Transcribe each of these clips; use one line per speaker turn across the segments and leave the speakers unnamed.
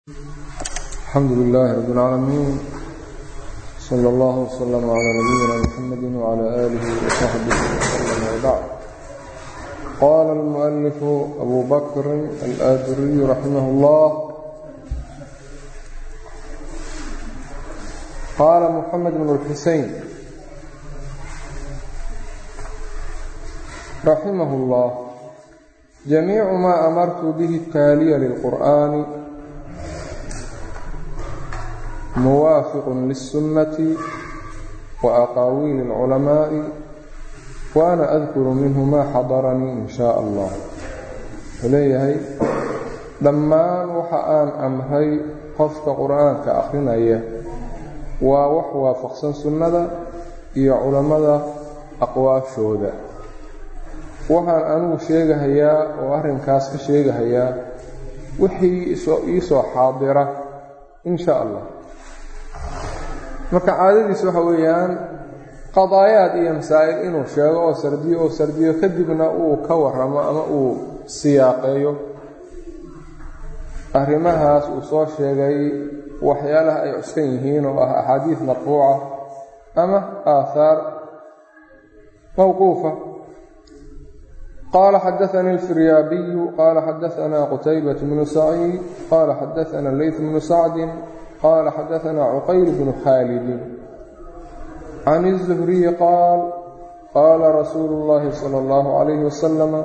alxamdu lilaahi rab اlcaalamiin sala اllah wslama calaa nabiyina mxamedi wcala aalihi wasaxbihi wslama wbacd qaala almualifu abu bakrin alaaduriyu raximah اllah qaala muxamed bn اlxusein raximah اllah jamiicu ma amartu bihi taaliya lilqur'ani muwaafiq liلsunnati waaqaawiil اlculamaaءi waana adkuru minhu maa xadaranii in shaa allah wuxuu leeyahay dhammaan waxa aan amray qofka qur'aanka akhrinaya waa wax waafaqsan sunnada iyo culammada aqwaashooda waxaan anigu sheegahayaa oo arrinkaas ka sheegahayaa wixii iisoo xaadira in sha allah marka caadadiis waxa weeyaan qadaayaad iyo masaa'il inuu sheego oo sardiyo oo sardiyo kadibna uu ka warramo ama uu siyaaqeeyo arrimahaas uu soo sheegay waxyaalaha ay cuskan yihiin oo ah axaadiid marfuuca ama aahaar mawquufa qaala xadaanii alfiryaabiyu qaala xadaanaa qutaybat bnu saciid qaala xadaana leyt bnu sacdin qال xdثna cqyr بن khاalد عن الزهري qاal qاla رasuul الlahi slى الlه عlيه وsلم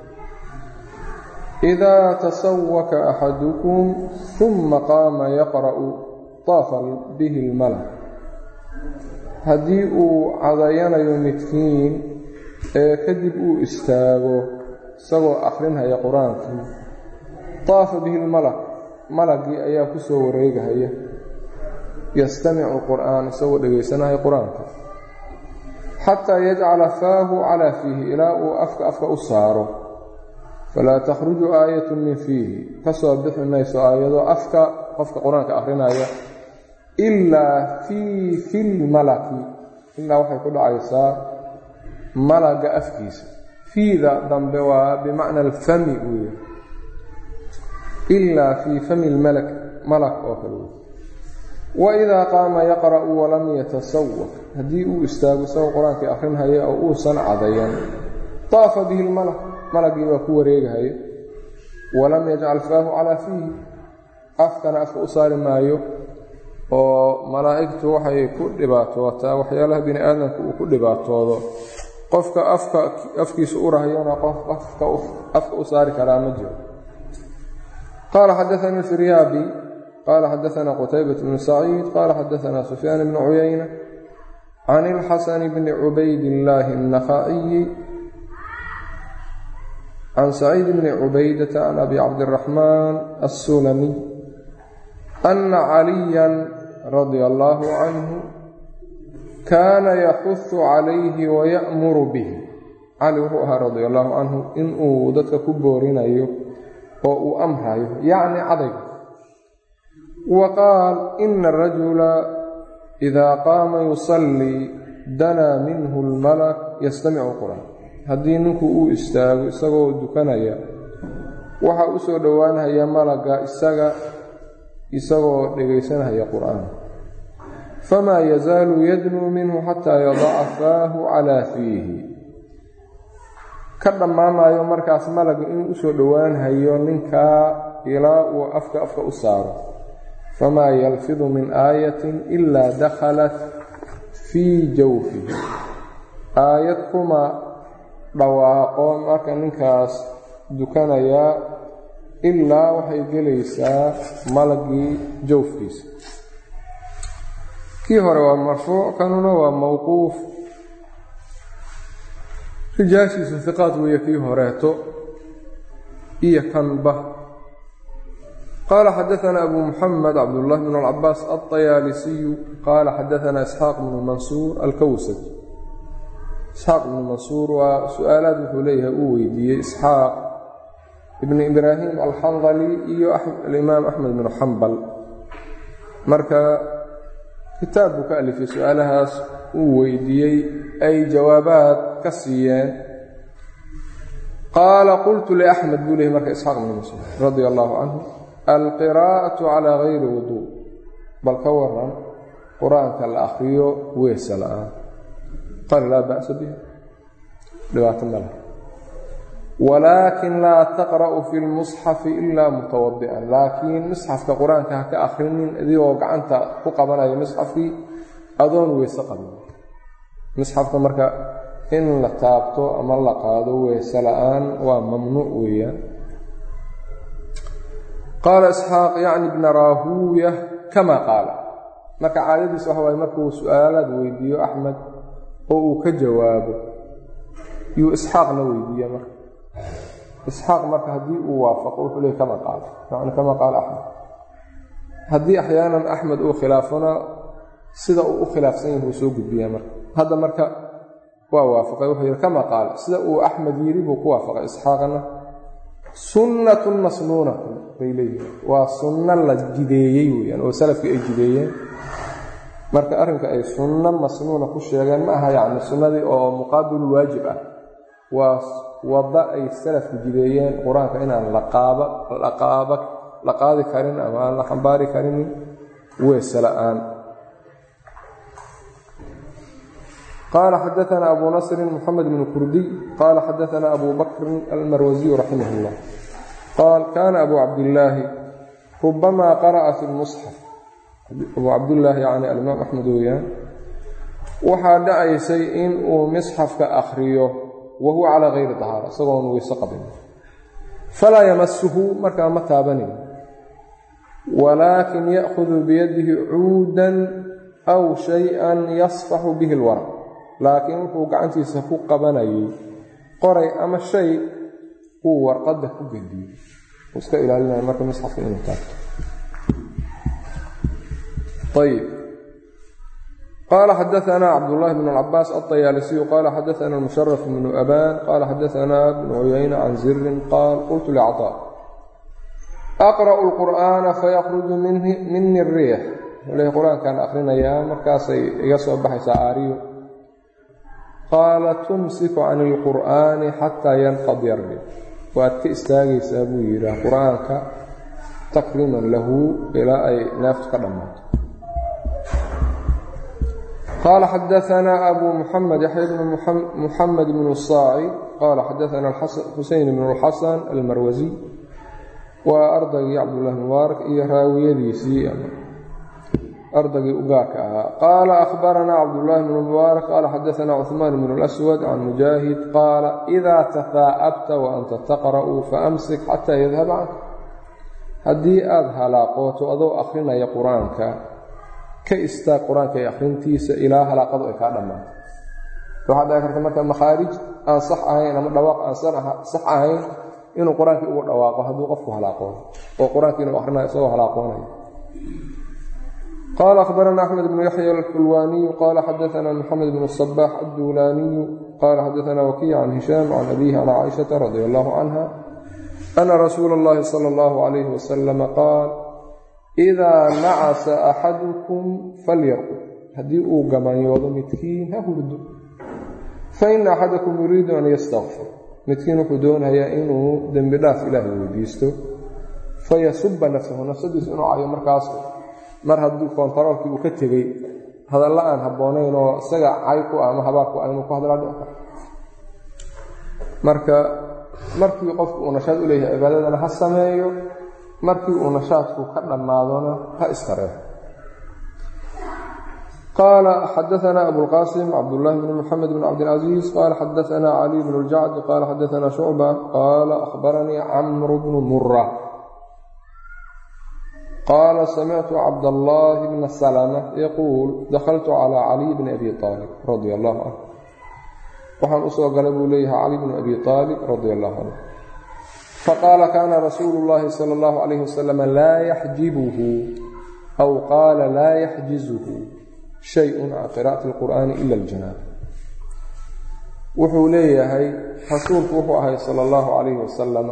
إda تswka أxadكم ثuma qaama yqرأ طaafa bih الmlk haddii uu cadayanayo midkiin ee kadib uu istaago isagoo akrinhaya qur-aankii طaafa bih اlmalk malagii ayaa ku soo wareegahaya yastamicu qur'aan isagoo dhegaysanaya qur-aanka xataa yajcala faahu calaa fiihi ilaa uu afka afka u saaro falaa takhruju aayatu min fiihi ka soo bixi mayso aayado afka qofka qur-aanka akhrinaya ilaa fii filmalaki ilaa waxay ku dhacaysaa malaga afkiisa fiida dambe waa bimacna alfami weeye ilaa fii fami lmalak malak oo kale wey waidaa qaama yaqra'u walam yatasawaq haddii uu istaago isagoo qur-aankii akhrinhaya oo uusan cadayan taafa bihi lmalak malagii baa ku wareegahaya walam yajcal faahu calaa fiihi afkana afka u saari maayo oo malaa'igtu waxay ku dhibaatootaa waxyaalaha bini aadamka uu ku dhibaatoodo qofka afka afkiisa u rahayona qof afka u saari karaa ma jiro qaala xadaanii firyaabi qala xadaana qutaybat bnu saciid qala xadaana sufyaan bnu cuyayna can ilxasan bni cubayd illaahi الnakha'iyi can saciid bni cubaydata can abi cabdiraxmaan assulamiy ana caliya radia allahu canhu kaana yaxuhu calayhi waya'muru bih cali wuxuu ahaa radia allahu canhu inuu dadka ku boorinayo oo uu amrayo yacni cadayg wa qaal ina arajula idaa qaama yusallii danaa minhu lmalak yastamicu qur'aan haddii ninku uu istaago isagoo dukanaya waxaa u soo dhowaanhaya malaga isaga isagoo dhegaysanhaya qur'aan famaa yazaalu yadnuu minhu xataa yadaca faahu calaa fiihi ka dhammaamayo markaas malaga inuu usoo dhowaanhayo ninkaa ilaa uu afka afka u saaro famaa yalfidu min aayatin ilaa dakhalat fii jawfihi aayad kuma dhawaaqo marka ninkaas dukanayaa ilaa waxay gelaysaa malagii jawfkiisa kii hore waa marfuuc kanuna waa mawquuf rijaashiisu hiqaad weeye kii horeeto iyo kanba qaala xadaana abu muxamed cabdullahi bn alcabaas alطayaalisiyu qaala xadaana isxaaq bnu mansuur alkowsaj isxaaq ibnu mansuur waa su-aalaad wuxuu leeyahay uu weydiiyey isxaaq ibnu ibraahim alxandali iyo alimaam axmed bnu xambal marka kitaab buu ka alifay su-aalahaas uu weydiiyey ay jawaabaad ka siiyeen qaala qultu liaxmed buu leeyay marka isxaaq bnu mansuur radia allahu canhu alqiraa'atu calaa gayri wuduu bal ka waran qur-aanka la akriyo weesa la-aan qaala laa ba'sa biha dhibaato ma laha walaakin laa taqra'u fi lmusxafi ilaa mutawadi'an laakiin musxafka qur-aanka ha ka akrinin adigoo gacanta ku qabanaya musxafkii adoon weyse qabin musxafka marka in la taabto ama la qaado weyse la-aan waa mamnuuc weeyaan qaala isxaaq yacni bna raahuuya kama qaala marka caadadiis waxa waaye markuu su-aalaad weydiiyo axmed oo uu ka jawaabo yuu isxaaqna weydiiya marka isxaaq marka haddii uu waafaqo wuxuu leey kama qaala yani kama qaala axmed haddii axyaanan axmed uu khilaafona sida uu u khilaafsan yahi wuu soo gudbiyaa marka hadda marka waa waafaqay wuxuu yidhi kama qaala sida uu axmed yidhi buu ku waafaqay isxaaqna sunnatun masnuunatun bay leeyihin waa sunno la jideeyey weyaan oo salafkii ay jideeyeen marka arrinka ay sunno masnuuna ku sheegeen ma aha yacni sunnadii oo muqaabilu waajib ah waa wadda ay salafku jideeyeen qur-aanka inaan laqaaba laqaaba la qaadi karin ama aan la xambaari karinin weese la-aan qaala xadaana abu nasrin moxamed bn kurdiy qaala xadaana abu bakrin almarwasiyu raximah اllah qaal kana abu cabdillaahi rubamaa qara'a fi lmusxaf abu cabdillaahi yani alimaam axmed weeyaan waxaa dhacaysay in uu misxafka akhriyo wa huwa calaa gayri dahaara isagoon weyse qabin falaa yamasuhu markaa ma taabanayn walaakin ya'khudu biyadihi cuudan aw shay-an yasfaxu bihi alwaraq laakiin wuxuu gacantiisa ku qabanayay qoray ama shay uu warqadda ku gediyo uu iska ilaalinaya marka misxafka inuu taabto ayb qala xadaana cabdالlahi bn cabaas aلطayaalisiyu qala xadaana musharaf bnu aban qala xadaana bnu cuyayna can zirin qaal qultu lcطاء aqra'u اlqur'ana fayakruju mini الriix l qur-aankaan akrinayaa markaasay iga soo baxaysaa aariyo qaala tumsiku can اlqur'ani xataa yanqadi الriix waad ka istaagaysaa buu yidhaah qur-aanka takriman lahu ilaa ay neeftu ka dhammaato qala xadaana abu muxamed yaxya bn muxamed bn saaci qala xadaana xuseyn bn اlxasan almarwasiy waa ardaygii cabdullahi mubaarak iyo raawiyadiisii ardaygii ugaarka ahaa qaala ahbaranaa cabdullahi bn mubaarak qala xadaana cuثmaan bn اlaswad can mujaahid qaala إida tafaa'abta waanta taqra'u faamsik xataa yadhab canka haddii aada halaaqooto adoo akrinaya qur-aanka ka istaag qur-aanka ee akhrintiisa ilaa halaaqadu ay kaa dhammaato waxaa dhici karta marka makhaarij aan sax ahayn ama dhawaaq aan sax ahayn inuu qur-aankii ugu dhawaaqo hadduu qofku halaaqoono oo qur-aankii inuu akhrinayo isagoo halaaqoonayo qala akhbarana axmed bnu yaxya alxulwaaniyu qala xadaana moxamed bnu sabaax adduulaaniyu qala xadaana wakiy can hishaam can abihi can caaishata radi allahu canha ana rasuula اllahi sala allahu calayhi wasalama qaal idaa nacasa axadukum falyarqud haddii uu gamanyoodo midkiin ha hurdo faina axadakum yuriidu an yastakfir midkiin wuxuu doonayaa inuu dembi dhaaf ilaahay weydiisto fayasuba nafsahu nafsadiisu inuu cayo markaas mar haddii koontaroolkii uu ka tegey hadalla aan habboonayn oo isaga cay ku ah ama habaar ku ah inuu ku hadlaa dhici karo marka markii qofku uu nashaad u leeyahay cibaadadana ha sameeyo markii uu nashaadku ka dhammaadona ha istareexo qaala xadaana abulqasim cabdullaahi bn moxamed bn cabdilcaziiz qaala xadaana caliy bn اljacd qaala xadaana shucba qaala akhbaranii camru bnu mura qaala samictu cabdallaahi bna salma yaquul dakhaltu calى caliy bni abi aalib radi allahu canhu waxaan usoo galay buu leeyahay cali bn abi aalib radi allahu canhu faqaala kaana rasuulu اllahi salى اllahu calayh wasalam laa yaxjibuhu aw qaala laa yaxjizuhu shayun can qira'ati اlqur'ani ila اljanaab wuxuu leeyahay rasuulku wuxuu ahay sala اllahu calayhi wasalam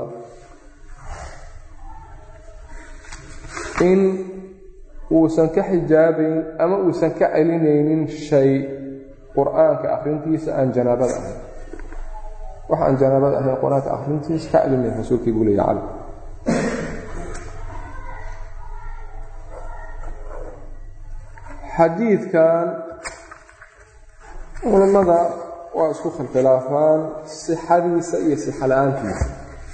in uusan ka xijaabayn ama uusan ka celinaynin shay qur-aanka akhrintiisa aan janaabada ahayn wax aan janaabada ahayn qur-aanka akhrintiisa ka celinayn rasuulkii buu leeya cali xadiidkan culammada waa isku khilkhilaafaan sixadiisa iyo sixa la-aantiisa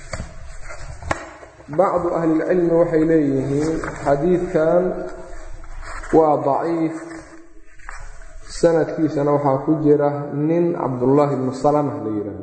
bacdu ahlilcilmi waxay leeyihiin xadiidkan waa daciif sanadkiisana waxaa ku jira nin cabdullaahi bnu salama la yidhaahdo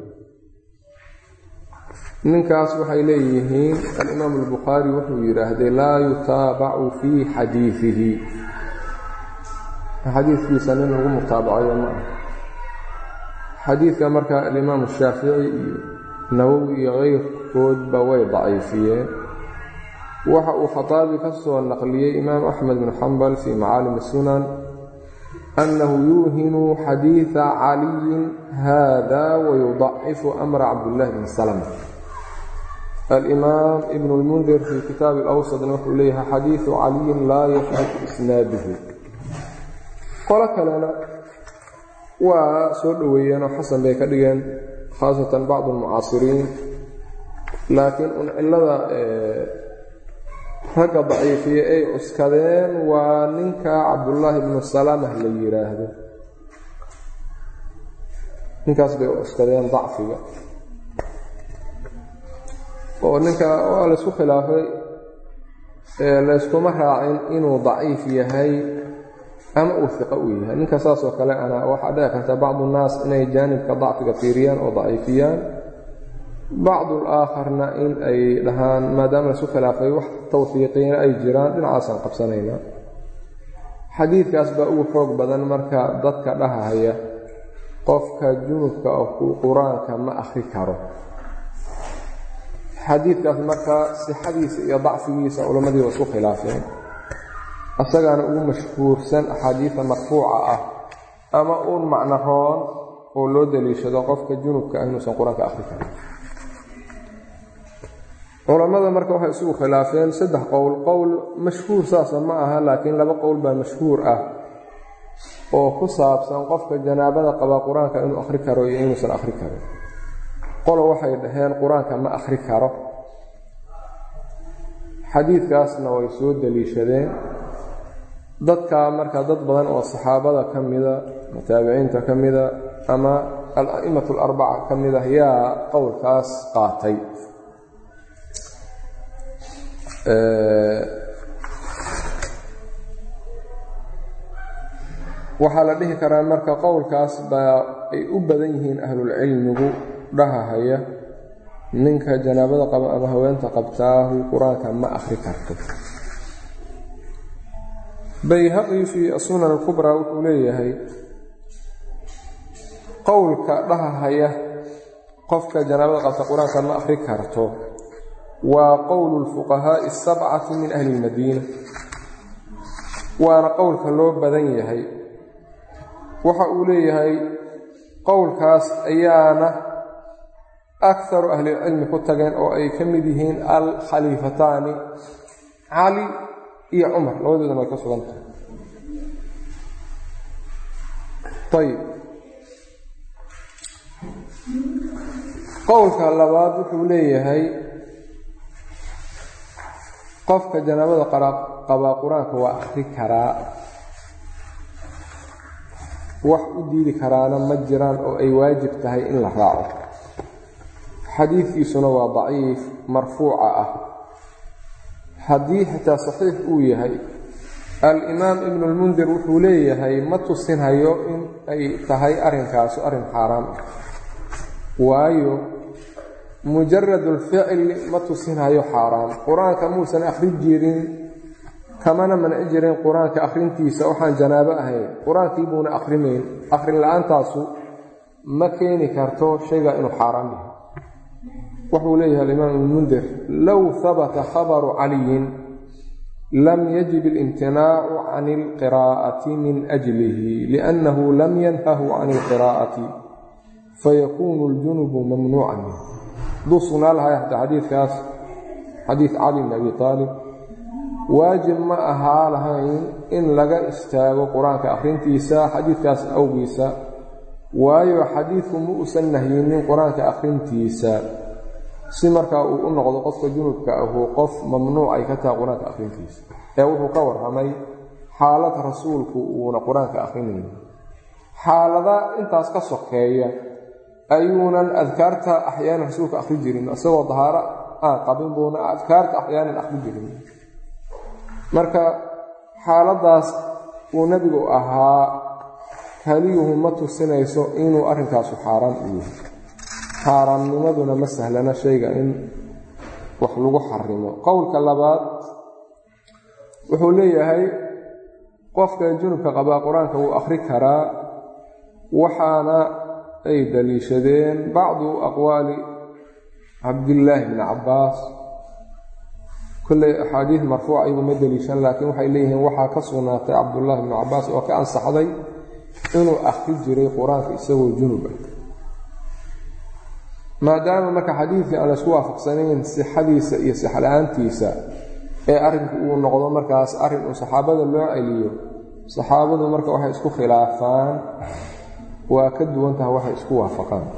ninkaas waxay leeyihiin alimaamu albukhaari wuxuu yidhaahday laa yutaabacu fii xadiidihi xadiidkiisa nin lagu mutaabacayo ma ah xadiidka marka alimaamu shaafici iyo nawowi iyo keyrkoodba way daciifiyeen waxa uu khataabi ka soo naqliyey imaam axmed bn xambal fii macaalim sunan annahu yuuhinu xadiida caliyin hada wayudacifu amra cabdillahi bni salama alimaam ibn lmundir fii kitaabi alawsadna wuxuu leeyahay xadiidu caliyin laa yafhatu isnaaduhu qolo kalena waa soo dhoweeyeen oo xasan bay ka dhigeen khaasatan bacdu almucaasiriin laakiin un cillada ragga daciifiye ay cuskadeen waa ninka cabdullaahi bnu salamah la yidhaahdo ninkaas bay cuskadeen dacfiga oo ninka waa laysku khilaafay layskuma raacin inuu daciif yahay ama uu iqo u yahay ninka saasoo kale ana waxaa dhici karta bacdu nnaas inay jaanibka dacfiga fiiriyaan oo daciifiyaan bacdu alaakharna in ay dhahaan maadaama laisku khilaafay wax tawfiiqiina ay jiraan dhinacaasaan qabsanaynaa xadiidkaas baa ugu xoog badan marka dadka dhahahaya qofka junubka oo qur-aanka ma akhri karo xadiidkaas marka sixadiisa iyo dacfigiisa culammadii waa isku khilaafeen asagaana ugu mashhuursan axaadiida marfuuca ah ama uun macno roon oo loo daliishado qofka junubka ah inuusan qur-aanka akhri karin culammada marka waxay isugu khilaafeen saddex qowl qowl mashhuur saasa ma aha laakiin laba qowl baa mashhuur ah oo ku saabsan qofka janaabada qabaa qur-aanka inuu akhri karo iyo inuusan akhri karin qolo waxay dhaheen qur-aanka ma akhri karo xadiidkaasna way soo daliishadeen dadka marka dad badan oo saxaabada ka mida taabiciinta ka mida ama al-a'imatu alarbaca ka mid ah yaa qowlkaas qaatay waxaa la dhihi karaa marka qowlkaas baa ay u badan yihiin ahlulcilmigu dhahahaya ninka janaabada qaba ama haweenta qabtaahu qur-aanka ma akhri karto bayhaqi fii asunan alkubraa wuxuu leeyahay qowlka dhahahaya qofka janaabada qabta qur-aanka ma akhri karto waa qowlu lfuqahaa'i asabcati min ahli lmadiina waana qowlka loo badan yahay waxa uu leeyahay qowlkaas ayaana akharu ahlilcilmi ku tageen oo ay ka mid yihiin alkhaliifataani cali iyo cumar labadoodana way ka sugan tahay ayib qowlka labaad wuxuu leeyahay qofka janaabada qabaa qur-aanka waa akhri karaa wax u diidi karaana ma jiraan oo ay waajib tahay in la raaco xadiidkiisuna waa daciif marfuuca ah haddii xitaa saxiix uu yahay al-imaam ibnulmundir wuxuu leeyahay ma tusinhayo in ay tahay arrinkaasu arrin xaaraam ah waayo mujaradulficli ma tusinhayo xaaraam qur-aanka muusan akhri jirin kamana manci jirin qur-aanka akhrintiisa waxaan janaabo ahayn qur-aankii buuna akhrimayn akhrin la-aantaasu ma keeni karto shayga inuu xaaraam yahay wuxuu leeyahay alimaam ibnmundir low habata khabaru caliyin lam yajib اlimtinaacu can اlqiraa'ati min ajlihi liannahu lam yanhahu can اlqiraa'ati fayakuunu اljunubu mamnuucan minh hadduu sugnaa lahay hataa xadiidkaas xadiid cali bn abi aalib waajib ma ahaa lahayn in laga istaago qur-aanka akhrintiisa xadiidkaas awgiisa waayo xadiidku ma uusan nahyinin qur-aanka akhrintiisa si markaa uu u noqdo qofka junubka ahu qof mamnuuc ay ka tahay qur-aanka akhrintiisa ee wuxuu ka warramay xaalad rasuulku uuna qur-aanka akhrinayn xaalada intaas ka sokeeya ayuunan adkaarta axyaanan rasuulka akhri jirin isagoo dahaaro aan qabin buuna adkaarta axyaanan akhri jirin marka xaaladaas uu nebigu ahaa kaliyuhu ma tusinayso inuu arrinkaasu xaaraan u yahay xaaraamnimaduna ma sahlana shayga in wax lagu xarimo qowlka labaad wuxuu leeyahay qofka junubka qabaa qur-aanka wuu akhri karaa waxaana ay daliishadeen bacdu aqwaali cabdillaahi bni cabbaas kolley axaadiid marfuuc ayagu ma deliishan laakiin waxay leeyihiin waxaa ka sugnaatay cabdullaahi bni cabbaas oo ka ansaxday inuu akhri jiray qur-aanka isagoo junub ah maadaama marka xadiidkii aan laysku waafaqsanayn sixadiisa iyo sixla-aantiisa ee arrinku uu noqdo markaas arrin uu saxaabada loo celiyo saxaabadu marka waxay isku khilaafaan waa ka duwan taha waxay isku waafaqaan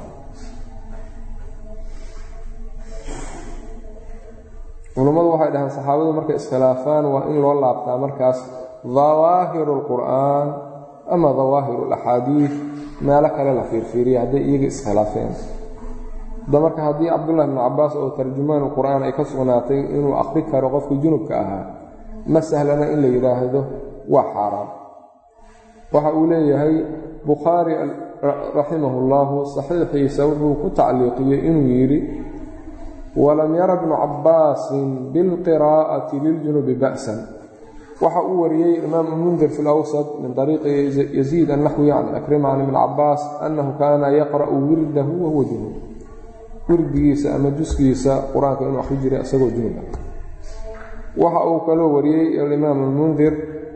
culummadu waxay dhahaan saxaabadu markay iskhilaafaan waa in loo laabtaa markaas dawaahiru alqur'aan ama dawaahiru alaxaadiid meelo kale la fiirfiiriya hadday iyaga iskhilaafeen da marka haddii cabdullahi bnu cabbaas oo tarjumaanu qur'aan ay ka sugnaatay inuu akhri karo qofkii junubka ahaa ma sahlana in la yidhaahdo waa xaaraan waxa uu leeyahay bukhaari raximahu llahu saxiixiisa wuxuu ku tacliiqiyey inuu yidhi walam yara bnu cabbaasin bilqiraa'ati liljunubi ba'san waxa uu wariyey imaamu mundir fi lawsad min ariiqi yaziid annaxwi can akrima can ibn cabbaas annahu kaana yaqra'u wirdahu wahuwa junub wirdigiisa ama juskiisa qur-aanka inuu akhri jiray isagoo junub ah waxa uu kaloo wariyey alimaam almundir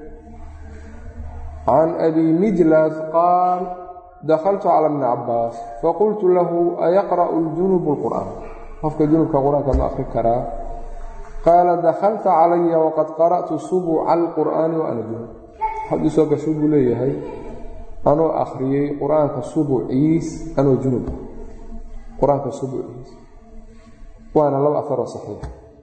can abi mijlas qaal dakhaltu cala bni cabbaas faqultu lahu ayaqra'u ljunubu lqur'aan qofka junubka qur-aanka ma akhri karaa qaala dakhalta calaya waqad qara'tu subuca alqur'aani wa ana junub haddii soo gasho buu leeyahay anoo akhriyey qur-aanka subuciis anoo junub ah qur-aanka subuciis waana laba afaroo saxiix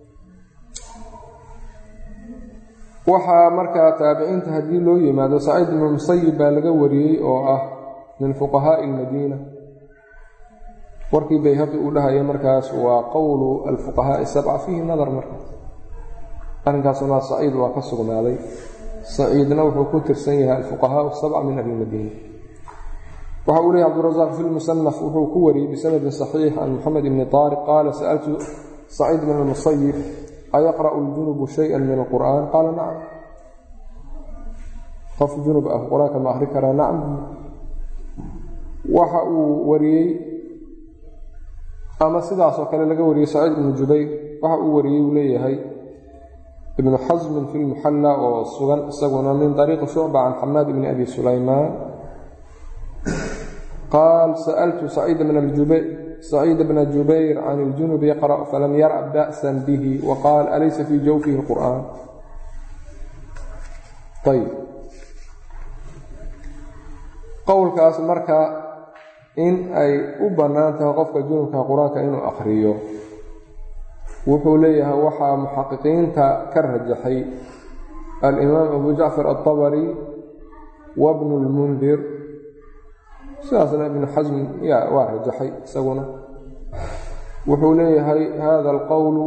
waxaa markaa taabiciinta haddii loo yimaado saciid ibnu musayib baa laga wariyey oo ah min fuqahaa'i almadiina warkii bayhaqi uu dhahaya markaas waa qowlu alfuqahaa'i sabca fiihi nadar markaas arrinkaasuna saciid waa ka sugnaaday saciidna wuxuu ku tirsan yahay alfuqahaau sabca min ahli madiina waxa uu leeyay cabdurasaaq fi lmusanaf wuxuu ku wariyey bisanadin saxiix can moxamed ibni taariq qaala sa'altu saciid bn almusayib ayaqra'u ljunubu shay-an min alqur'aan qaala nacam qof junub ah qur-aanka ma akhri karaa nacam waxa uu wariyey ama sidaasoo kale laga wariyey saciid ibnu jubayr waxa uu wariyey uu leeyahay ibnu xasmin fi lmuxalla oo sugan isaguna min طariiqi shucba can xamaad bni abi sulaymaan qaal sa'altu saciid bna jubayr can اljunubi yaqra' falam yara' ba'san bihi waqaal alaysa fii jawfihi اlqur'aan ayb qowlkaas marka in ay u bannaan tahay qofka junubka qur-aanka inuu akhriyo wuxuu leeyahay waxaa muxaqiqiinta ka rajaxay alimaam abu jacfar alطabari wa bnu lmundir sidaasna ibnu xasm yaa waa rajaxay isaguna wuxuu leeyahay hada alqowlu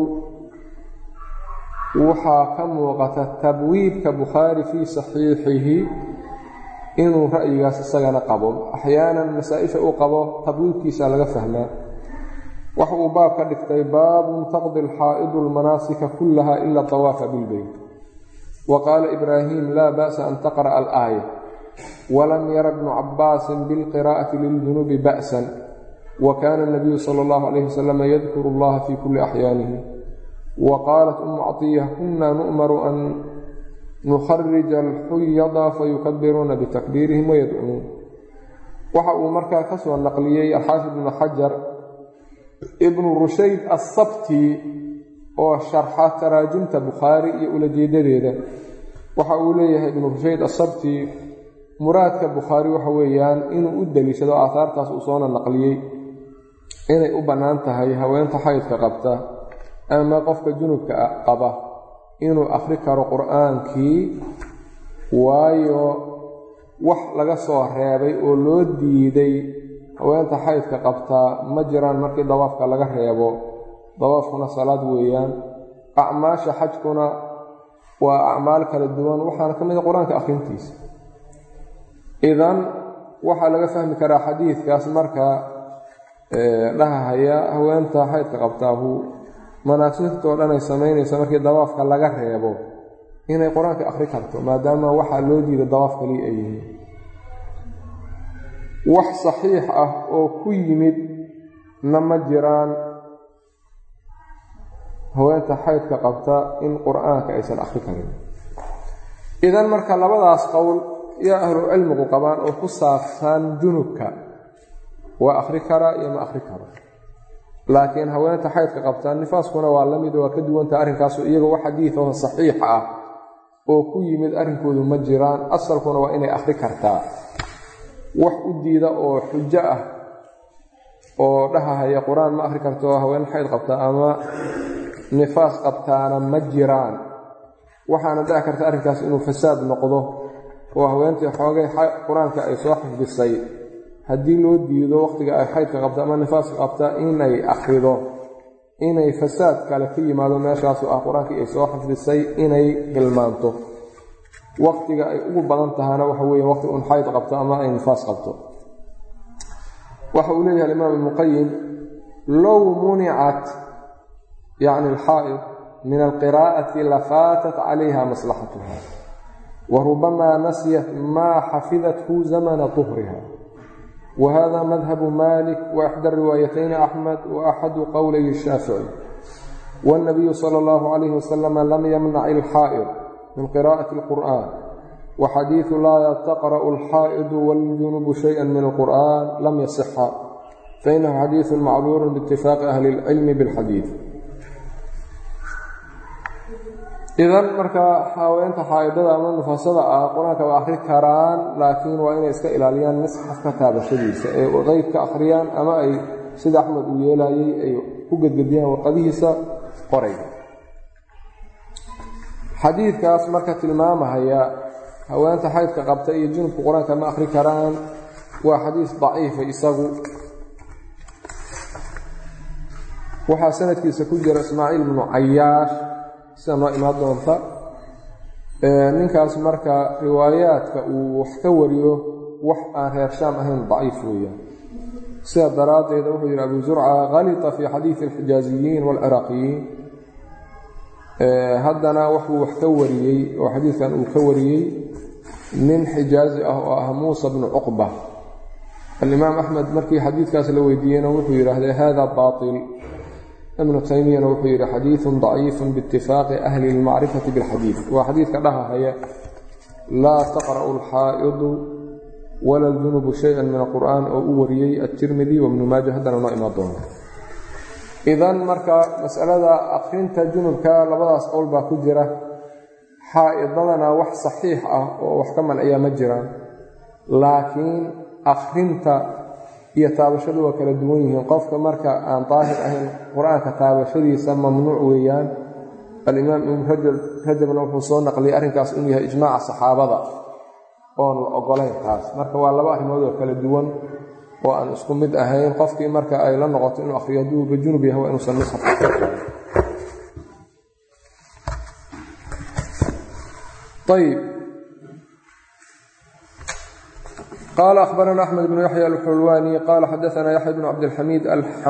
waxaa ka muuqata tabwiibka bukhaari fii saxiixihi inuu ra'yigaas isagana qabo axyaanan masaa-isha uu qabo tabwiibkiisa laga fahmaa waxa uu baab ka dhigtay baabun taqdi alxaa'idu almanaasika kullaha ila tawaafa bilbeyt wa qaala ibraahim laa ba'sa an taqra'a alaaya walam yara bnu cabbaasin bilqiraa'ati liljunubi ba'san wa kaana anabiyu sala allahu calayhi wasalam yadkuru allaha fii kulli axyaanihi wa qaalat umu catiya kunna nu'maru an nukharija alxuyada fayukabiruuna bitakbiirihim wayadcuun waxa uu markaa ka soo naqliyey alxaafid ibnu xajar ibnu rushayd assabti oo sharxa taraajimta bukhaari iyo ulajeedadeeda waxa uu leeyahay ibnu rushayd assabti muraadka bukhaari waxa weeyaan inuu u deliishado aahaartaas uu soona naqliyey inay u bannaan tahay haweenta xaydka qabta ama qofka junubka qaba inuu akhri karo qur-aankii waayo wax laga soo reebay oo loo diiday haweenta xaydka qabtaa ma jiraan markii dawaafka laga reebo dawaafkuna salaad weeyaan acmaasha xajkuna waa acmaal kala duwan waxaana ka mid a qur-aanka akhrintiisa idan waxaa laga fahmi karaa xadiidkaas marka dhahahaya haweenta xaydka qabtaahu manaasibtoo dhan ay samaynaysa markii dawaafka laga reebo inay qur-aanka akhri karto maadaama waxaa loo diiday dawaaf kaliya ay yihiin wax saxiix ah oo ku yimid na ma jiraan haweenta xaydka qabta in qur-aanka aysan akhri karin idan marka labadaas qowl yaa ahlu cilmigu qabaan oo ku saabsan junubka waa akhri karaa iyo ma akhri karo laakiin haweenta xaydka qabtaa nifaaskuna waa la mid waa ka duwanta arrinkaasu iyagoo wax xadiidaho saxiix ah oo ku yimid arrinkoodu ma jiraan asalkuna waa inay akhri kartaa wax u diida oo xujo ah oo dhahahaya qur-aan ma akhri karto haween xayd qabtaa ama nifaas qabtaana ma jiraan waxaana dhici karta arrinkaas inuu fasaad noqdo oo haweentii xoogay qur-aanka ay soo xifdisay haddii loo diido wakhtiga ay xaydka qabta ama nifaaska qabta inay akhrido inay fasaad kale ka yimaado meeshaasu ah qur-aankii ay soo xifdisay inay hilmaanto wakhtiga ay ugu badan tahana waxa weeye waqti un xayd qabto ama ay nifaas qabto waxa uu leeyahay alimaam ibnuqayim low municat yacni alxaa'id min alqiraa'ati lafaatat calayha maslaxatuha wa rubamaa nasiyat maa xafidathu zamana tuhriha whada madhabu malik waxda riwaayatayni axmed waaxadu qowlay shaafici wاlnabiyu sala اllahu calayh wasalama lam yamnac ilxaa'id min qira'ati اlqur'an waxadiidu laa taqra'u alxaa'idu wاljunubu shayئa min alqur'an lam yasixa fainahu xadiidu macluulu biitifaaqi ahli اlcilmi biاlxadiid idan marka haweenta xaa'idada ama nufasada ah qur-aanka waa akhri karaan laakiin waa inay iska ilaaliyaan misxafka taabashadiisa ee qeybka akhriyaan ama ay sida axmed uu yeelayey ay ku gedgediyaan warqadihiisa qorayga xadiidkaas marka tilmaamahaya haweenta xaydka qabta iyo junubka qur-aanka ma akhri karaan waa xadiis daciifa isagu waxaa sanadkiisa ku jira ismaaciil bnu cayaash sida noo imaan doonta ninkaas marka riwaayaadka uu wax ka wariyo wax aan reer shaam ahayn daciif weeyaan sida daraaddeeda wuxuu yidhi abu zurca kalita fii xadiidi alxijaaziyiin waalciraaqiyiin haddana waxuu wax ka wariyey oo xadiidkan uu ka wariyey nin xijaazi ah oo ah muusa bnu cuqba alimaam axmed markii xadiidkaas la weydiiyeyna wuxuu yidhaahday hada baail ibnu taymiyana wuxuu yidhi xadiidun daciifun biitifaaqi ahli lmacrifati bilxadiid waa xadiidka dhahahaya laa taqra'u alxaa'idu wala ljunubu shay-an min alqur'aan oo u wariyey atirmidi wabnu maaja haddana noo imaan doona idan marka masalada akhrinta junubka labadaas qowl baa ku jira xaa'idadana wax saxiix ah oo wax ka manciya ma jiraan laakiin akhrinta iyo taabashadu waa kala duwan yihiin qofka marka aan daahir ahayn qur-aanka taabashadiisa mamnuuc weeyaan alimaam ibnu rajabna wuxuu soo naqliyay arrinkaas inuu yahay ijmaaca saxaabada oon la ogolayn taas marka waa laba arrimood oo kala duwan oo aan isku mid ahayn qofkii marka ay la noqoto inuu akhriyo hadduuba junub yahay waa inuusan misxaf ayb qال أخبرنا أحمد بن يحيى الحلواني قال xdثna يحيى بن cبدالحميد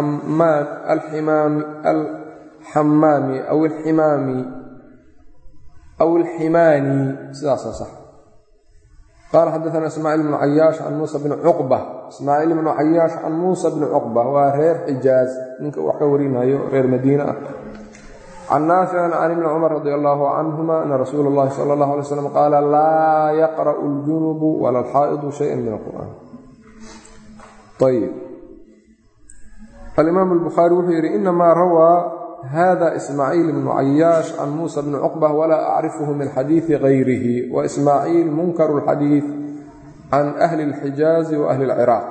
الحmاmي أو الحmاmي أو الحmاnي sidaasa صح qال xdثna إسماعيل بن عyاaش عن موسى بن cقبة إسماعيل بن عyاaش عن موسى بن cقبة waa reer xijاaز ninka wax ka warinayo reer madiine ah can naafici can ibni cumar radi allahu canhuma ana rasuula اllahi sala اllah alay slam qaala laa yaqra'u اljunubu wala alxaa'idu shaya min alqur'an ayb alimaam اlbukhaari wuxuu yidhi inamaa rawaa hada ismaaciil bnu cayaash can muusa bni cuqbah walaa acrifhu min xadiidi gayrihi wa ismaaciil munkaru اlxadiid can ahli اlxijaazi wa ahli اlciraaq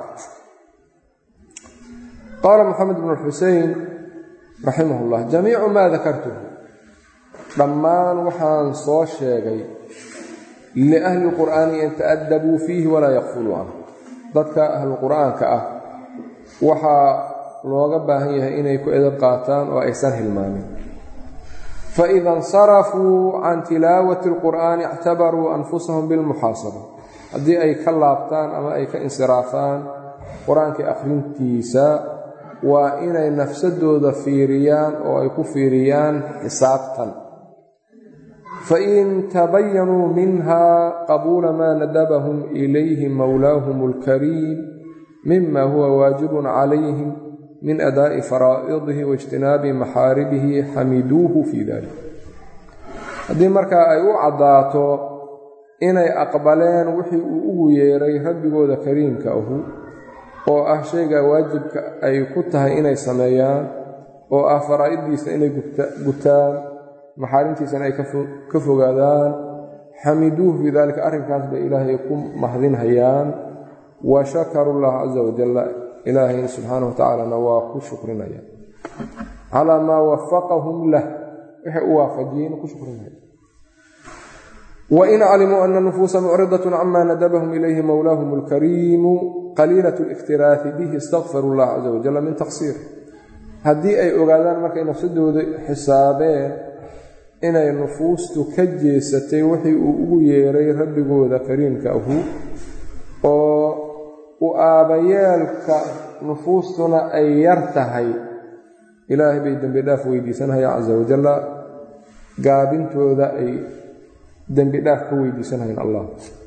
qaala moxamed bn xusein raximah اllah jamiicu maa dakartuhu dhammaan waxaan soo sheegay liahli lqur'aani an ta'adabuu fiihi walaa yakfuluu canhu dadka ahluqur'aanka ah waxaa looga baahan yahay inay ku edab qaataan oo aysan hilmaamin faida insarafuu can tilaawati alqur'aani ictabaruu anfusahum bilmuxaasaba haddii ay ka laabtaan ama ay ka insiraafaan qur-aankii akhrintiisa waa inay nafsadooda fiiriyaan oo ay ku fiiriyaan xisaabtan fain tabayanuu minha qabuula maa nadabahum ilayhi mowlaahum alkariim mima huwa waajibun calayhim min adaa'i faraa'idihi waijtinaabi maxaaribihi xamiduuhu fii dalik haddii markaa ay u caddaato inay aqbaleen wixii uu ugu yeeray rabbigooda kariimka ahu oo ah shayga waajibka ay ku tahay inay sameeyaan oo ah faraa'iddiisa inay gutaan maxaarimtiisana ay ka fogaadaan xamiduuhu fii daalika arrinkaas bay ilaahay ku mahdinhayaan wa shakaru llaha casa wajalla ilaahayna subxaana wa tacaalana waa ku shukrinaya calaa maa wafaqahum lah waxay u waafajiyeen ku shukrinaya wain calimuu ana nufuusa mucridaة cama nadabahum ilayhi mowlaahum اlkariimu qaliilaة اlاkhtiraafi bihi istakfiru اllah caza wajala min taqsiir haddii ay ogaadaan markay nafsadooda xisaabeen inay nufuustu ka jeesatay wixii uu ugu yeeray rabbigooda kariimka ahu oo u aabayeelka nufuustuna ay yar tahay ilaahay bay dembi dhaaf weydiisanayaan casa wajalla gaabintooda ay dembi dhaaf ka weydiisanayaan allah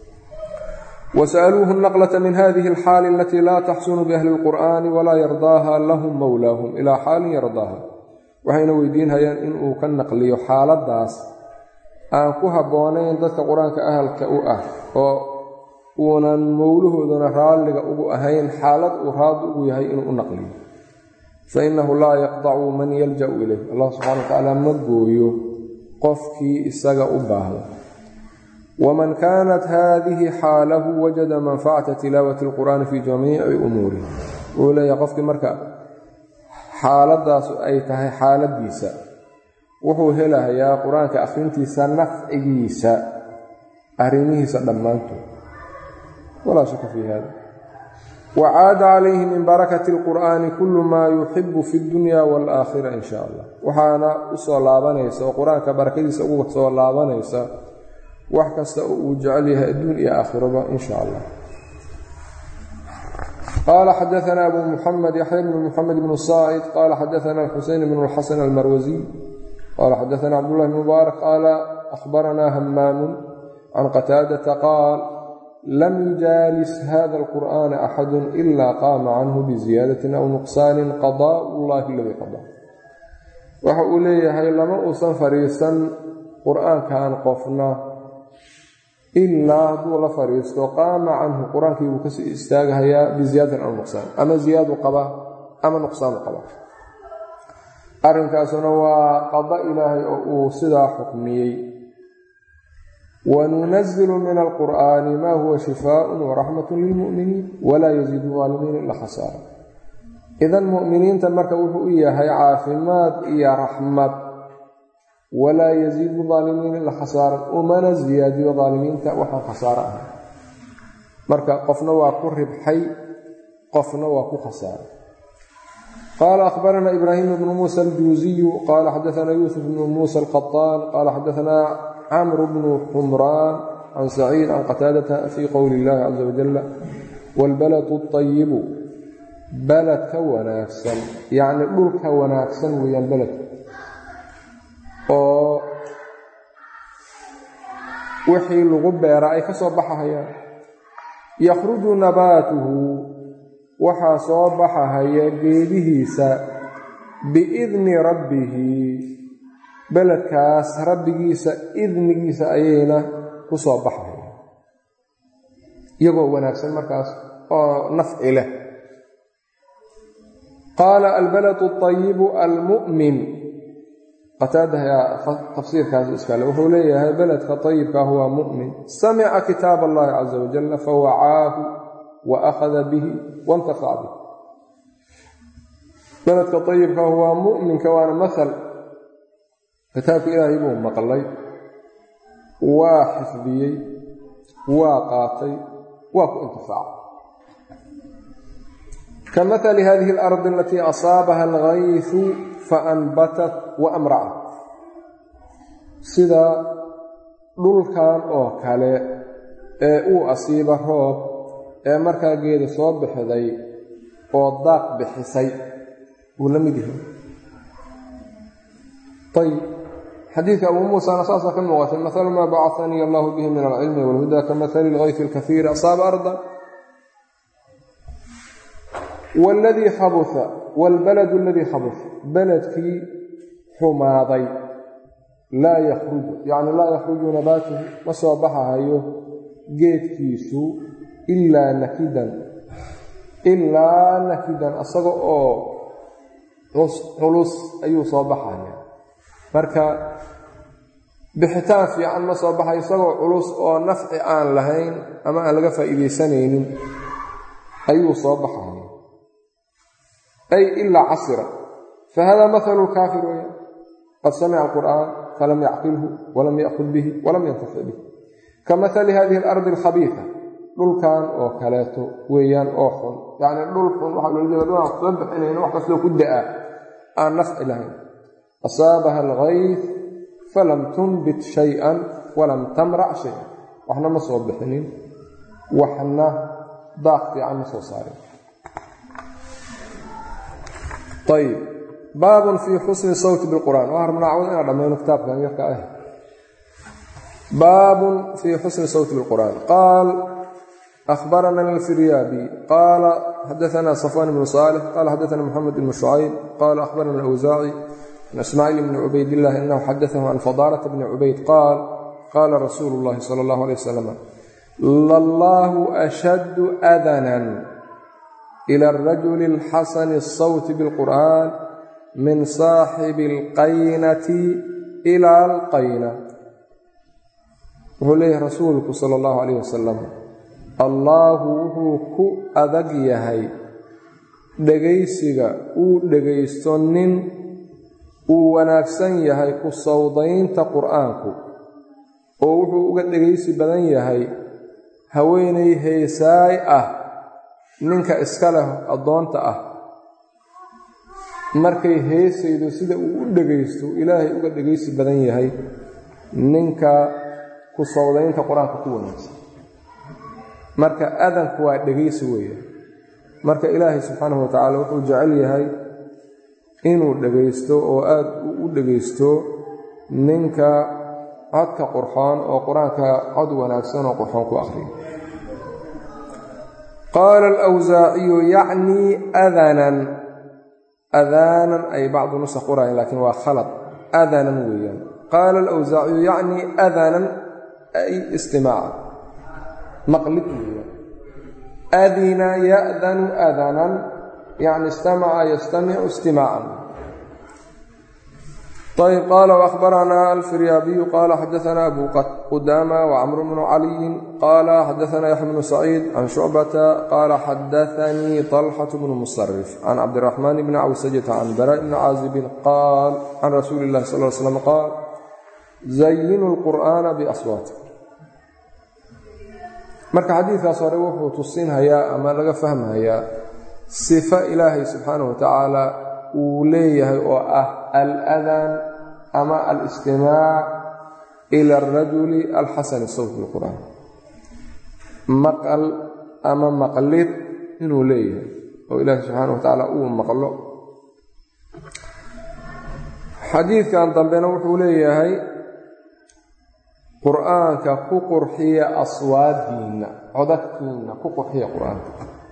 wasa'aluuhu naqlata min hadihi alxaali alatii laa taxsunu biahli اlqur'ani walaa yardaaha lahum mowlaahum ilaa xaalin yardaaha waxayna weydiinhayaan inuu ka naqliyo xaaladaas aan ku habboonayn dadka qur-aanka ahalka u ah oo uunan mowlahoodana raalliga ugu ahayn xaalad uu raadi ugu yahay inuu u naqliyo fainahu laa yaqdacu man yalja'u ilayh allah subxana wa tacaala ma gooyo qofkii isaga u baahda waman kaanat haadihi xaalahu wajada manfacata tilaawati alqur'aani fii jamiici umuurih wuxuu leeyahay qofkii marka xaaladaasu ay tahay xaaladiisa wuxuu helahayaa qur-aanka akhrintiisa nafcigiisa arrimihiisa dhammaantood walaa shaka fii hada wacaada calayhi min barakati alqur'aani kullu maa yuxibu fi dunya waalaakhira in sha allah waxaana u soo laabanaysa oo qur-aanka barakadiisa ugu soo laabanaysa wax kasta oo uu jecel yahay adduun iyo aakhiraba in sha allah qala xadaana abu muxamed yaxya bnu muxamed bnu saacid qala xadaana xuseyn bnu lxasan almarwasiy qala xadaana cabdullahi bn mubaarak qaala ahbaranaa hamaamun can qataadata qaal lam yujaalis hada alqur'ana axadu ila qaama canhu biziyaadatin aw nuqsaanin qadaa llahi aladii qadaa waxa uu leeyahay lama uusan fadhiisan qur'aankan qofna ilaa hadduu la fadhiisto qaama canhu qur-aankii buu kasii istaagahayaa biziyaadatin aw nuqsaan ama ziyaadu qabaa ama nuqsaanu qabaa arrinkaasuna waa qada ilaahay oo uu sidaa xukmiyey wanunazilu min alqur'aani ma huwa shifaaءun waraxmat lilmu'miniin walaa yaziidu aalimiina ila khasaara idan mu'miniinta marka wuxuu u yahay caafimaad iyo raxmad walaa yaziidu aalimiina ila khasaaran umana ziyaadiyo aalimiinta waxaan khasaaro ahay marka qofna waa ku ribxay qofna waa ku khasaaray qaala ahbarana ibraahim bnu muusa aljuuziyu qaala xadaana yuusuf bnu muusa alqaطaan qaala xadaana cmr bnu xumraan can saciid can qataadata fii qowli illahi caza wajala waalbaladu اطayibu balad ka wanaagsan yacni dhulka wanaagsan weeyaan beledku oo wixii lagu beera ay ka soo baxahayaan yakhruju nabaatuhu waxaa soo baxahaya geedihiisa biidni rabbihi beledkaas rabbigiisa idnigiisa ayayna ku soo baxaya iyagoo wanaagsan markaas oo nafci leh qaala albaladu اطayibu almu'min qataada ayaa tafsiirkaas iskale wuxuu leeyahay beledka ayibka huwa mu'min samica kitaab allahi caza wajala fawacaahu wa akhada bihi waاntafac bih beledka ayibka huwa mu'minka waana maal kitaabka ilaahay buu maqlay waa xifdiyey waa qaatay waa ku intifaacay ka maali hadihi alardi alatii asaabaha algaysu faanbatat wa amracat sida dhulkan oo kale ee uu asiiba roob ee markaa geeda soo bixday oo daaq bixisay wuu la mid yahay ayb xadiidka abuu muusana saasaa ka muuqatay mahalu maa bacanii allahu bihi min alcilmi walhuda ka mahali lgayfi alkahiiri asaaba arda wاladii xabusa wاlbaladu aladii xabus beledkii xumaaday laa yakhruju yacni laa yakhruju nabaatuhu ma soo baxahayo geedkiisu ilaa nakidan ilaa nakidan asaga oo culus ayuu soo baxaya marka bixitaan fiican ma soo baxayo isagoo culus oo nafci aan lahayn ama aan laga faa'iidaysanaynin ayuu soo baxaya ay ilaa casira fahada mahalu lkaafir weya qad samica alqur'aan falam yacqilhu walam ya'kud bihi walam yantafic bih ka mahali hadihi alardi alkhabiifa dhulkan oo kaleeto weeyaan oo xun yacni dhul xun waxaa loola jeeda dhul aan soo bixinayn wax kastoo ku da'a aan nafci lahayn asaabaha algayf falam tunbit shay-an walam tamrac shay-an waxna ma soo bixinin waxna daaq fiican ma soo saarin ayb baabun fii xusni sawti bilqur'aan waa rabnaa cawd inaan dhammayno kitaabkan yarka ah baabun fii xusni sawti bilqur'aan qaal أخبرنا الفريابي قال حدثنا صفوان بن صالح قال حدثنا محمد بن شعيب قال أخبرنا الأوزاعي عن إسماعيل بن عبيد الله أنه حدثه عن فضالة بن عبيد قال قال رسول الله صلى الله عليه وسلم لله أشد أذنا إلى الرجل الحسن الصوت بالقرآن من صاحب القينة إلى القينة وهو ليه رسولك صلى الله عليه وسلم allaahu wuxuu ku adag yahay dhegaysiga uu dhegaysto nin uu wanaagsan yahay ku sawdaynta qur'aanku oo wuxuu uga dhegaysi badan yahay haweenay heesaay ah ninka iska leh addoonta ah markay heesaydo sida uu u dhegaysto ilaahay uga dhegaysi badan yahay ninka ku sawdaynta qur-aanka ku wanaagsan marka adanku waa dhegaysi weeye marka ilaahay subxaanahu wa tacaala wuxuu jecel yahay inuu dhegaysto oo aad u dhegaysto ninka codka qurxoon oo qur-aanka cod wanaagsan oo qurxoon ku akhriyo qaala alawsaaciyu yacnii adanan adaanan ay bacdu nusa qorayan laakiin waa khalad adanan weeyaan qaala alawsaaciyu yacnii adanan ay istimaaca maqlid weeya adina ya'danu adanan yacni istamaca yastamicu istimaacan ayb qaala waأkhbaranaa alfiryaabiyu qaala xadaثana abu qudaama wacmr bnu caliyin qaala xadaثana yaxya bnu saciid can shucbata qaala xadaثanii طalxaة bnu musarif can cabdiraxmaan bni cawsajata can bara bni caazibin qaal can rasuuli اllahi sal l slam qaal zayinu اlqur'ana baswaati marka xadiidkaas hore wuxuu tusinhayaa ama laga fahmhayaa sifo ilaahay subxaanahu watacaala uu leeyahay oo ah aladan ama alistimaac ila arajuli alxasani sawt bilqur'aan maqal ama maqlid inuu leeyahay oo ilaahay subxaanahu watacaala uu maqlo xadiidkan dambena wuxuu leeyahay qur-aanka ku qurxiya aswaadiinna codadkiinna ku qurxiya qur-aanka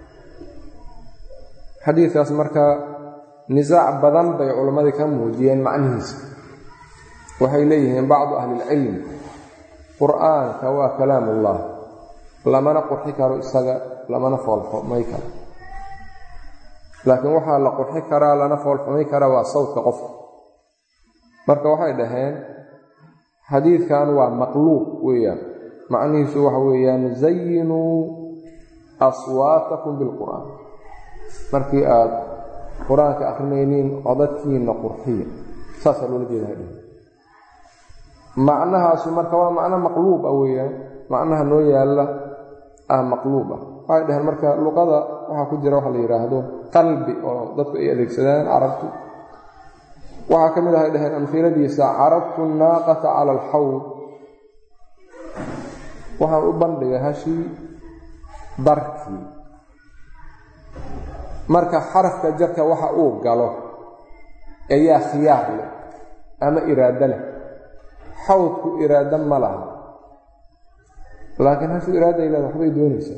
xadiidkaas marka nisaac badan bay culammadii ka muujiyeen macnihiisa waxay leeyihiin bacdu ahlilcilm qur-aanka waa kalaam ullah lamana qurxi karo isaga lamana foolxumay karo laakiin waxaa la qurxi karaa lana foolxumay karaa waa sawdka qofka marka waxay dhaheen xadiidkan waa maqluuq weeyaan macnihiisu waxa weeyaan zayinuu aswaatakum bilqur'aan markii aad qur-aanka akrinayniin codadkiinna qurxiya saasaa loola jeeda macnahaasu marka waa macno maqluub ah weeyaan macnaha noo yaalla ah maqluub ah waxay dhaheen marka luqada waxaa ku jira waxa la yidhaahdo qalbi oo dadku ay adeegsadaan carabtu waxaa ka mid ahay dhaheen amhiladiisa carabtu naaqata cala alxawd waxaan u bandhigay hashii darkii marka xarafka jarka waxa uu galo ayaa khiyaar leh ama iraado leh xawdku iraado ma laha laakiin hashu iraaday leeda waxbay doonaysaa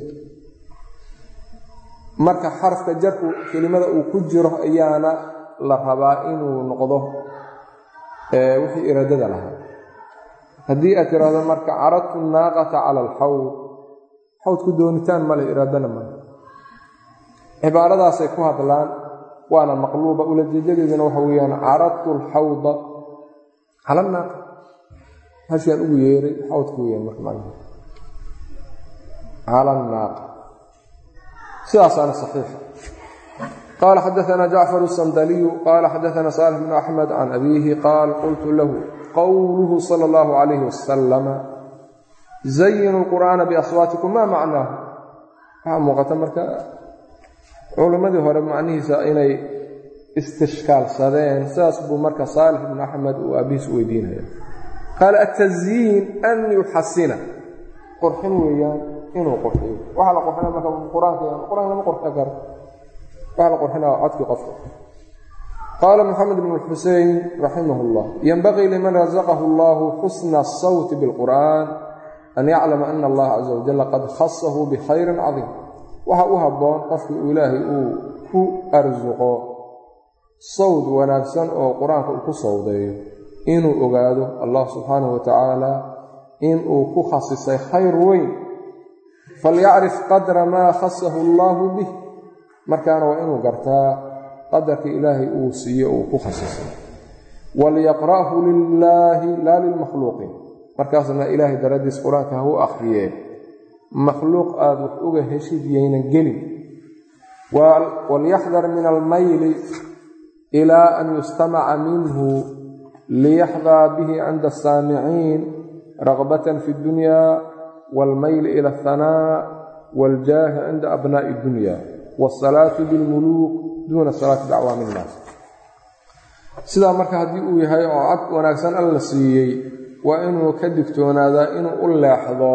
marka xarafka jarku kelimada uu ku jiro ayaana la rabaa inuu noqdo wixii iraadada lahaa haddii aad tiraahdo marka caradtu naaqata cala alxawd xawdku doonitaan male iraadana male cibaaradaasay ku hadlaan waana maqluuba ulajeedadeeduna waxa weeyaan caradtu alxawda cala naaqa hashaan ugu yeeray xawdku weyaan marka macnaha cala naaqa sidaasaana saxiixa qala xadaثna jacfar الsandaliyu qala xadaثna salix bn axmed can abiihi qaal qultu lahu qowluhu salى اllahu عalayh wasalama zayinu اlqur'aana biaswaatikum ma macnaahu waxaa muuqata marka culimmadii hore macnihiisa inay istishkaalsadeen sidaas buu marka saalix bn axmed uu aabihiis u weydiinaya qaala atazyiin an yuxasina qorxin weeyaan inuu qorxiyo waxaa la qorxina marka qur-aanka qur-aanka lama qorxin karo waxaa la qorxinaa codkii qofka qaala moxamed bn xusein raximah اllah yenbagii liman razaqahu allahu xusna الsawti biاlqur'an an yaclama ana allaha caza wajal qad khasahu bikhayrin cadiim waxa u habboon qofkii uu ilaahay uu ku arsuqo sawd wanaagsan oo qur-aanka uu ku sawdeeyo inuu ogaado allah subxaanahu wa tacaala inuu ku khasisay khayr weyn falyacrif qadra maa khasahu allahu bih markaana waa inuu gartaa qadarka ilaahay uu siiye uu ku khasisay waliyaqra'hu lilaahi laa lilmakhluuqiin markaasna ilaahay daradiis qur-aanka ha u akhriyee makhluuq aada wax uga heshid yaynan gelin walyaxdar min almayli ilaa an yustamaca minhu liyaxdaa bihi cinda asaamiciin ragbatan fi اddunya wاlmayli ila aلhanaa wاljaahi cinda abnaa'i اddunya wاsalaatu bilmuluuk duuna salaati dacwaami innaas sidaa marka haddii uu yahay oo cad wanaagsan alla siiyey waa inuu ka digtoonaadaa inuu u leexdo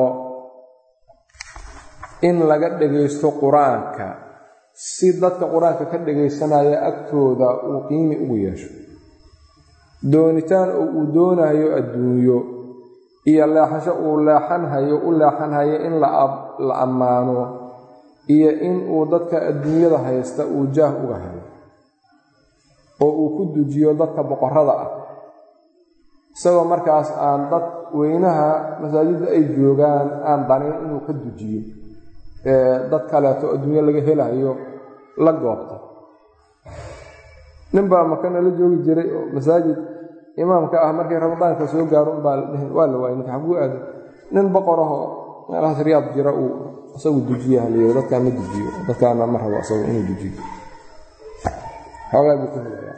in laga dhegaysto qur-aanka si dadka qur-aanka ka dhegaysanaya agtooda uu qiimi ugu yeesho doonitaan oo uu doonayo adduunyo iyo leexasho uu leexanhayo u leexanhayo in la ammaano iyo in uu dadka adduunyada haysta uu jaah uga helo oo uu ku dujiyo dadka boqorada ah isagoo markaas aan dad weynaha masaajidda ay joogaan aan danin inuu ka dujiyo dad kaleeto adduunyo laga helayo la goobta nin baa maka nala joogi jiray oo masaajid imaamka ah markay ramadaanka soo gaaro unbaa waa la waayay ninka xaguu aado nin boqorahoo meelahaas riyaad jira uu isagu dujiya halayiri dadkaa ma dujiyo dadkaana ma rabo isagu inuu dujiyo xoogaa buu ka helaya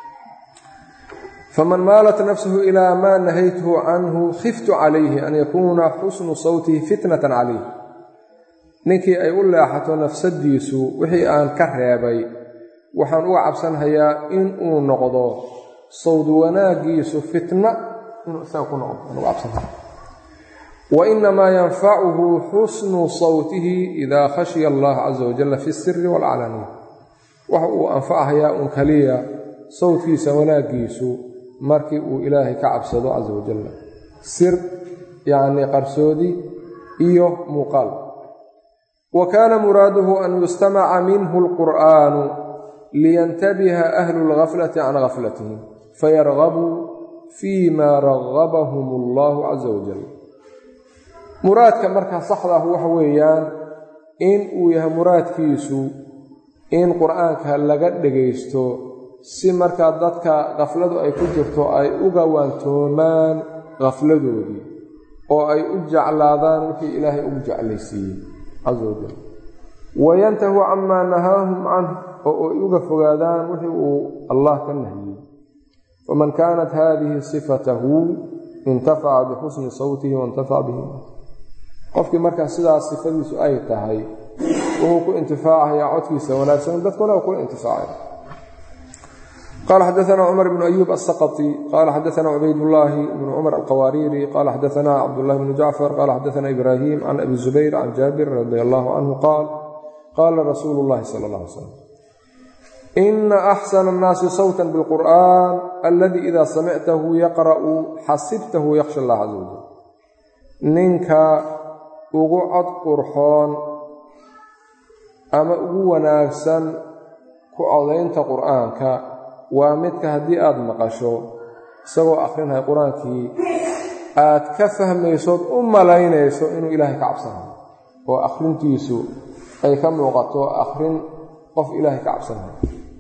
faman maalat nafsuhu ilaa maa nahaytuhu canhu khiftu calayhi an yakuuna xusnu sawtihi fitnatan calayh ninkii ay u leexato nafsadiisu wixii aan ka reebay waxaan uga cabsanhayaa in uu noqdo sawd wanaaggiisu fitna inuu isaga ku noqdo aan uga cabsanhaya wa inamaa yanfacuhu xusnu sawtihi idaa khashiya allaha caza wajalla fi siri waalcalaaniya waxa uu anfachayaa un kaliya sawdkiisa wanaaggiisu markii uu ilaahay ka cabsado caza wajalla sir yacnii qarsoodi iyo muuqaal wa kaana muraaduhu an yustamaca minhu alqur'aanu liyantabiha ahlu lgaflati can gaflatihim fayargabuu fii ma ragabahum allahu caza wajal muraadka markaa saxda ah waxa weeyaan in uu yahay muraadkiisu in qur-aanka laga dhegaysto si markaa dadka khafladu ay ku jirto ay uga waantoomaan khafladoodii oo ay u jeclaadaan wixii ilaahay ugu jeclaysiiyey caza wajal wayantahu camaa nahaahum canh oo ay uga fogaadaan wixii uu allah ka nahiyey faman kaanat haadihi sifatahu intafaca bixusni sawtihi waintafaca bihi qofkii markaa sidaas sifadiisu ay tahay wuxuu ku intifaacayaa codkiisa wanaagsan dadkuna waa kula intifaacaya qala xadaana cumar bnu ayuub asaqطi qala xadaana cubaydاllaahi bnu cumar alqawaariiri qala xadaana cabdullahi bnu jacfar qala xadaana ibraahim can abi zubayr can jaabir radi allahu canhu qaal qaala rasuulu اllahi sala اllah alay slam ina axsana annaasi sawta biاlqur'an aladi ida samictahu yaqra'u xasibtahu yakhsha allah caza wajal ninka ugu cod qurxoon ama ugu wanaagsan ku codaynta qur'aanka waa midka haddii aada maqasho isagoo akhrinaya qur-aankii aad ka fahmaysood u malaynayso inuu ilaahay ka cabsanayo oo akhrintiisu ay ka muuqato akhrin qof ilaahay ka cabsanayo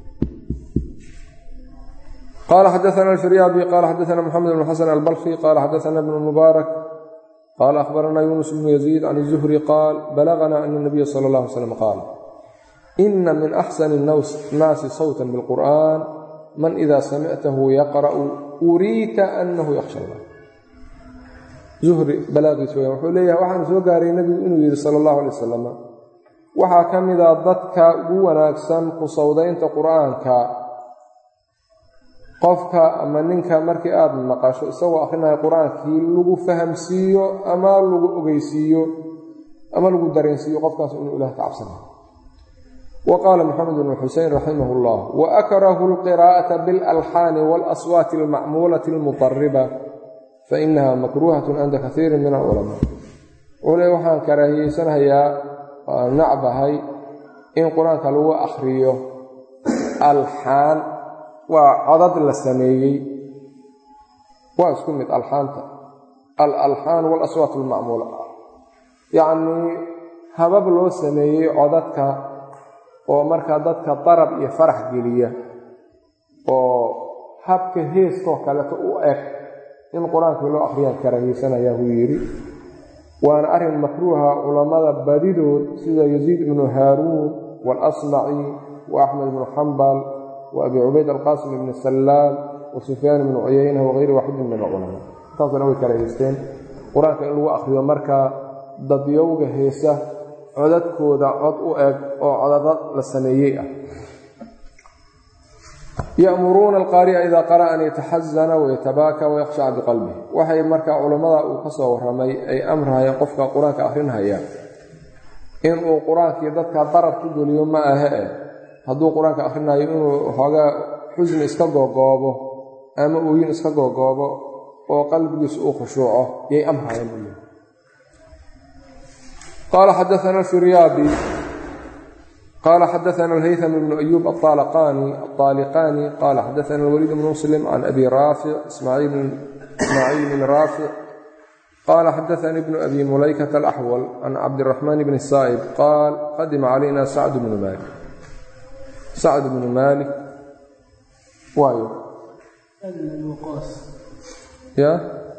qala xadaana alfiryaabi qala xadaana moxamed bn xasan albalki qala xadaana bn mubaarak qala akhbarana yunus bnu yaziid can الzuhri qaal balagna ana اnabiya sala اllah alay slam qaal ina min axsani الnaasi sawta biاlqur'an man ida samictahu yaqra'u uriita anahu yakhsha allah zuhri balaaqiis weyaan wuxuu leeyahay waxaan soo gaaray nebigu inuu yidhi sala allahu alay wasalam waxaa ka mid a dadka ugu wanaagsan ku sawdaynta qur'aanka qofka ama ninka markii aada maqasho isagoo akhrinayo qur-aankii lagu fahamsiiyo ama lagu ogeysiiyo ama lagu dareensiiyo qofkaas inuu ilaah ka cabsanayo wa qaala moxamed bnu xusein raximah llah wa akrahu alqiraa'ata biاlalxaani waalaswaati almacmuulati almutariba fainaha makruuhatun cinda kaiirin min alculamaa wuxuu le waxaan karaahiyeysanayaa waan nacbahay in qur-aanka lagu akhriyo alxaan waa codad la sameeyey waa isku mid alxaanta alalxaan waalaswaat almacmuula yacnii habab loo sameeyey codadka oo markaa dadka darab iyo farax geliya oo habka heeskoo kaleeto u eg in qur-aankii loo akhriyaan karaahiyeysanaya buu yidhi waana arrin makruuha culammada badidood sida yaziid ibnu haaruun waalasmaci wa axmed ibnu xambal wa abi cubayd alqaasim ibni sallaam wa sufyaan ibnu cuyeyna wagayri waaxidin min alculamaa intaasna way karahiyeysteen qur-aanka in lagu akhriyo markaa dadyowga heesa codadkooda cod u eg oo codada la sameeyey ah ya'muruuna alqaari'a idaa qara'a an yataxasana wayatabaaka wayakhshaca biqalbih waxay markaa culammada uu ka soo warramay ay amrahayeen qofka qur-aanka akhrinhaya inuu qur-aankii dadka darab ku geliyo ma ahe eh hadduu qur-aanka akhrinayo inuu xoogaa xusni iska googoobo ama ooyin iska googoobo oo qalbigiisu uu khushuuco yay amrahayeen u qaala xadaana firyaabi qala xadaana alhaytham bnu ayuub aaliqani qala xadaana alwaliid bnu muslim can abi raafic ismaaciil bn raafic qala xadaanii bnu abi mulaykata alaxwal can cabdiraxmaan bni saa'ib qaal qadima calayna sacd bnu maalik sacd bnu maalik waayo ya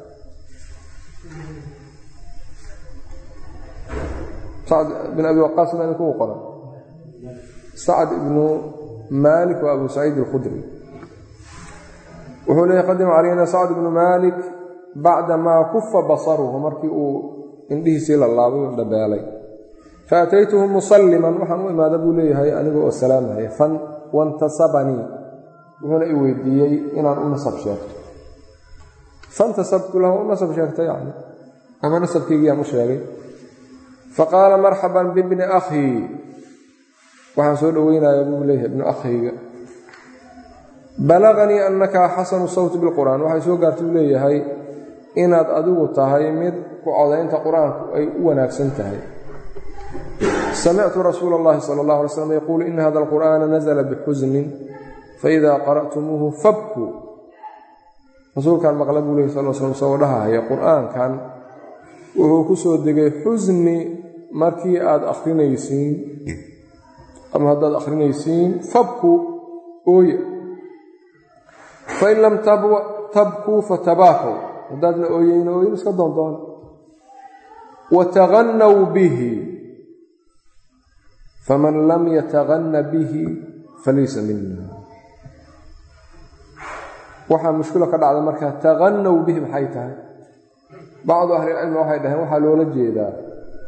sacd bin abi waqaas ma idinkugu qoran sacd ibnu maalik waa abu saciid alkhudri wuxuu leeyahy qadima calayna sacd ibnu maalik bacda maa kufa basaruhu markii uu indhihiisii la laabay u dhabeelay faataytuhu musalliman waxaan u imaada buu leeyahay aniga oo salaamaya fan wantasabanii wuxuuna i weydiiyey inaan u nasab sheegto fantasabtu lahu u nasab sheegta yani ama nasabkeygiiyaan u sheegay faqaala marxaban bibni akhii waxaan soo dhoweynayaa buu leeyahay ibnu akhayga balaganii annaka xasanu sawti bilqur'aan waxay soo gaartay buu leeyahay inaad adigu tahay mid ku codaynta qur-aanku ay u wanaagsan tahay samictu rasuula اllahi sala اllah alay slam yaquulu ina hada alqur'aana nazla bixusnin faida qara'tumuuhu fabkuu rasuulkan maqla buu lehy sal slam isagoo dhahahaya qur-aankan wuxuu ku soo degay xusni markii aad akhrinaysiin ama haddaad akhrinaysiin fabku ooye fain lam tabkuu fatabaakaw haddaadna ooyeyna ooyin iska doondoona wataganaw bihi faman lam yataganna bihi falaysa mina waxaa mushkilo ka dhacda markaa taganaw bihi maxay tahay bacdu ahlilcilmi waxay dhaheen waxaa loola jeedaa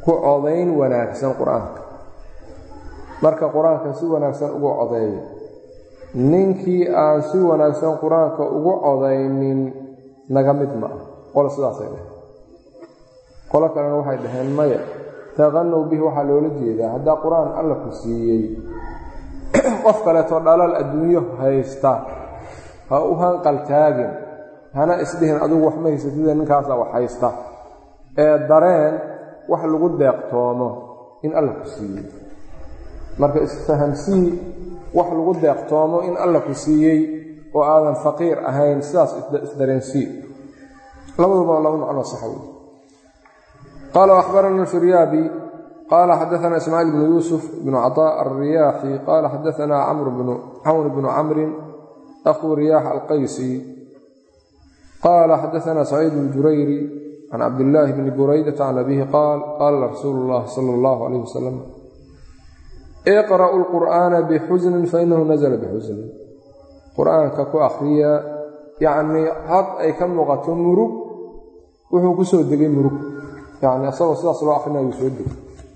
ku codayn wanaagsan qur-aanka marka qur-aanka si wanaagsan ugu codeeya ninkii aan si wanaagsan qur-aanka ugu codaynin naga mid ma ah qolo sidaasay dhaheen qolo kalena waxay dhaheen maya taqanow bihi waxaa loola jeedaa haddaa qur-aan alla ku siiyey qof kaleetoo dhalal adduunyo haysta ha u hanqaltaagin hana isdhihin adigu wax ma haysatida ninkaasa wax haysta ee dareen wax lagu deeqtoomo in alla ku siiyey marka isfahamsii wax lagu deeqtoomo in alla ku siiyey oo aadan faqiir ahayn sidaas isdareensii labaduba laba macno sax wey qaala akhbarana firyaabi qaala xadaana ismaaciil bnu yuusuf bnu caطاء alriyaaxi qaala xadaana camr bnu camrin akhuu riyaax alqaysi qaala xadaana saciid اljurayri can cabdillaahi bni buraydata can abihi qaal qaala rasuulu اllahi salى اllahu alayh wasalam iqra'u lqur'aana bixusnin fainahu nazla bixusnin qur-aanka ku akhriya yacnii had ay ka muuqato murug wuxuu ku soo degay murug yacni asagoo sidaas loo akhrinayu soo degay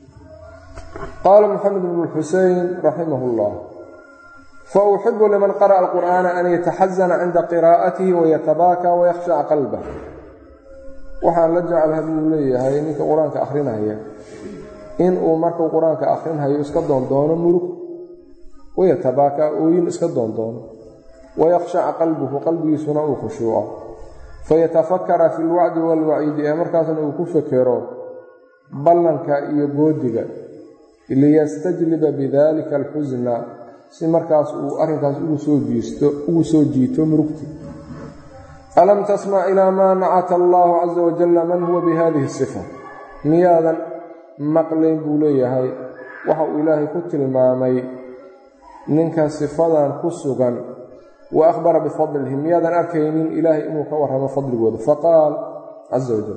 qaala moxamed bnu xusein raximah اllah fauxibu liman qara'a alqur'aana an yataxazana cinda qiraa'atihi wayatabaaka wayakhshaca qalbah waxaan la jeclaha buu leeyahay ninka qur-aanka akhrinaya in uu markuu qur-aanka akhrinhayo iska doondoono murug wayatabaaka ooyin iska doondoono wayakhshaca qalbuhu qalbigiisuna uu khushuuco fayatafakara fi lwacdi waalwaciidi ee markaasna uu ku fekero ballanka iyo goodiga liyastajliba bidalika alxusna si markaas uu arrinkaas ugu soo jiisto ugu soo jiito murugti alam tasmac ilaa maa nacata allaahu casa wajalla man huwa bihadihi sifa miyaadan maqlayn buu leeyahay waxa uu ilaahay ku tilmaamay ninka sifadan ku sugan wa akhbara bifadlihi miyaadan arkaynin ilaahay inuu ka warramo fadligooda faqaal caza wajal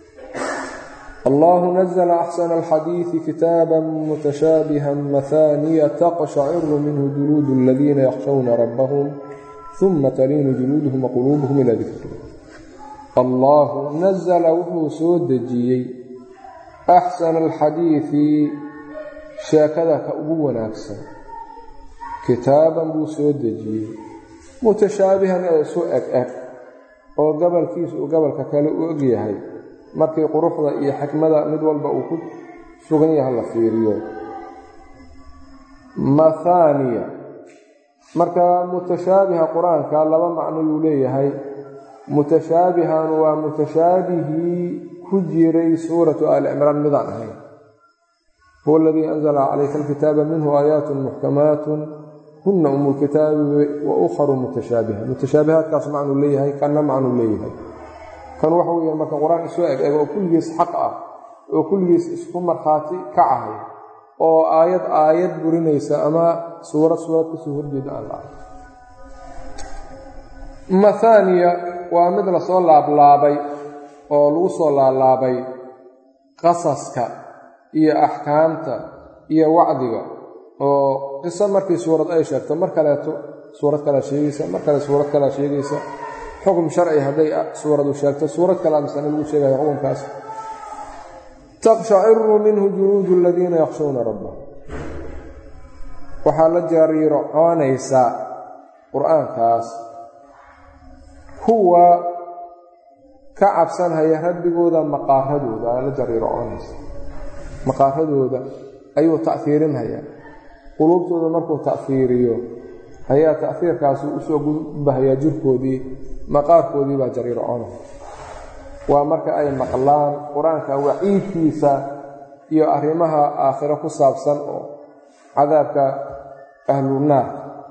allahu nazla axsana alxadiidi kitaaba mutashaabiha mahaaniya taqshaciru minhu juluudu aladiina yakhshawna rabbahum uma taliinu juluuduhum waquluubuhum ilaa dikri allaahu nazla wuxuu soo dejiyey axsana alxadiidi sheekada ka ugu wanaagsan kitaaban buu soo dejiyey mutashaabihan ee isu eg eg oo gobolkiisa uu gobolka kale u og yahay markii quruxda iyo xikmada mid walba uu ku sugan yahay la fiiriyo mathaniya marka mutashaabiha qur-aanka laba macno yuu leeyahay mutashaabihan waa mutashaabihii ku jiray suuratu aali cimraan midaan ahayn huwa aladii anzala calayka alkitaaba minhu aayaat muxkamaatun huna umu lkitaabi wa ukharu mutashaabiha mutashaabihaadkaas macnuu leeyahay kanna macnuu leeyahay kan waxa weeye marka qur-aan isu eg eg oo kulligiis xaq ah oo kulligiis isku markhaati kacahay oo aayad aayad burinaysa ama suurad suurad kasoo horjeeda aan la arag mathaniya waa mid lasoo laablaabay oo lagu soo laalaabay qasaska iyo axkaamta iyo wacdiga oo qiso markii suurad ay sheegto mar kaleeto suurad kalea sheegaysa mar kale suurad kalea sheegaysa xukm sharci hadday suuradu sheegto suurad kale misane lagu sheegaya xukunkaas taqshaciru minhu juluudu aladiina yakhshawna rabbahum waxaa la jariirocoonaysaa qur-aankaas kuwa ka cabsanhaya rabbigooda maqaaradooda la jariirocoonaysa maqaaradooda ayuu ta'iirinhayaa quluubtooda markuu ta'iiriyo ayaa ta'iirkaasi usoo gudbahayaa jirkoodii maqaarkoodii baa jariirocoonaya waa marka ay maqlaan qur-aanka waciidkiisa iyo arrimaha aakhiro ku saabsan oo cadaabka ahlunaar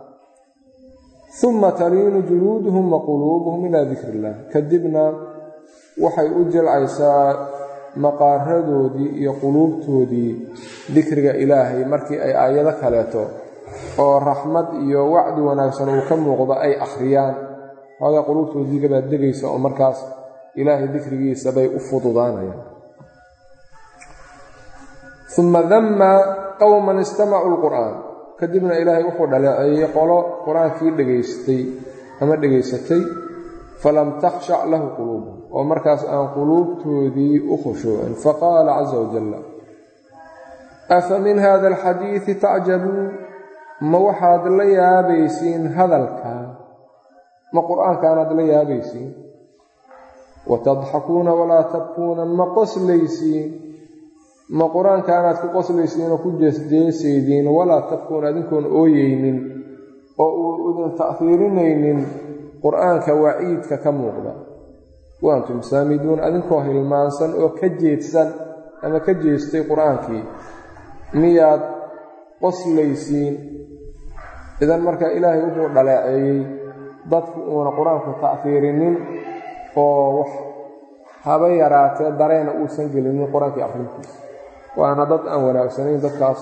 uma taliinu juluuduhum wa quluubuhum ilaa dikri illah kadibna waxay u jilcaysaa maqaaradoodii iyo quluubtoodii dikriga ilaahay markii ay aayado kaleeto oo raxmad iyo wacdi wanaagsan uu ka muuqdo ay akhriyaan xoogaa quluubtoodiigabaa degaysa oo markaas ilaahay dikrigiisa bay u fududaanayaan uma damma qowman istamacuu lqur'aan kadibna ilaahay wuxuu dhaleeceeyey qolo qur-aankii dhegaystay ama dhegaysatay falam takhshac lahu quluubuhum oo markaas aan quluubtoodii u khushuucin faqaala caza wajalla afa min hada alxadiidi tacjabuun ma waxaad la yaabaysiin hadalkaa ma qur-aankaanaad la yaabaysiin watadxakuuna walaa tabkuuna ma qoslaysiin ma qur-aankaanaad ku qoslaysiin oo ku jeesjeesaydiin walaa tabkuuna adinkoon ooyeynin oo uu idin ta'fiirinaynin qur-aanka waciidka ka muuqda wa antum saamiduun adinkoo hilmaansan oo ka jeedsan ama ka jeestay qur-aankii miyaad qoslaysiin idan marka ilaahay wuxuu dhaleeceeyey dadku uuna qur-aanku ta'fiirinin oo wax haba yaraatee dareena uusan gelinin qur-aankii akhrintiisa waana dad aan wanaagsanayn dadkaas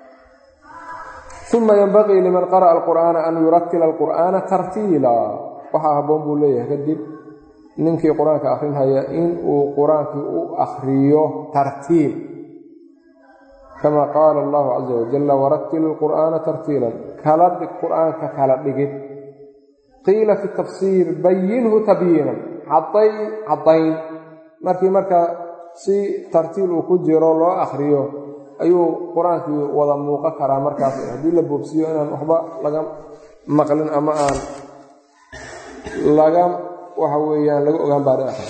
uma yenbaqii liman qara'a alqur'aana an yuratila alqur'aana tartiila waxaa habboon buu leeyahay kadib ninkii qur-aanka akhrinhaya in uu qur-aankii u akhriyo tartiil kama qaala allahu caza wajalla warattil ilqur'aana tartiilan kala dhig qur-aanka kala dhigid qiila fi tafsiir bayinhu tabyiinan cadday caddayn markii marka si tartiil uu ku jiro loo akhriyo ayuu qur-aankii wada muuqan karaa markaas haddii la boobsiiyo inaan waxba laga maqlin ama aan laga waxa weeyaan laga ogaan baari akhri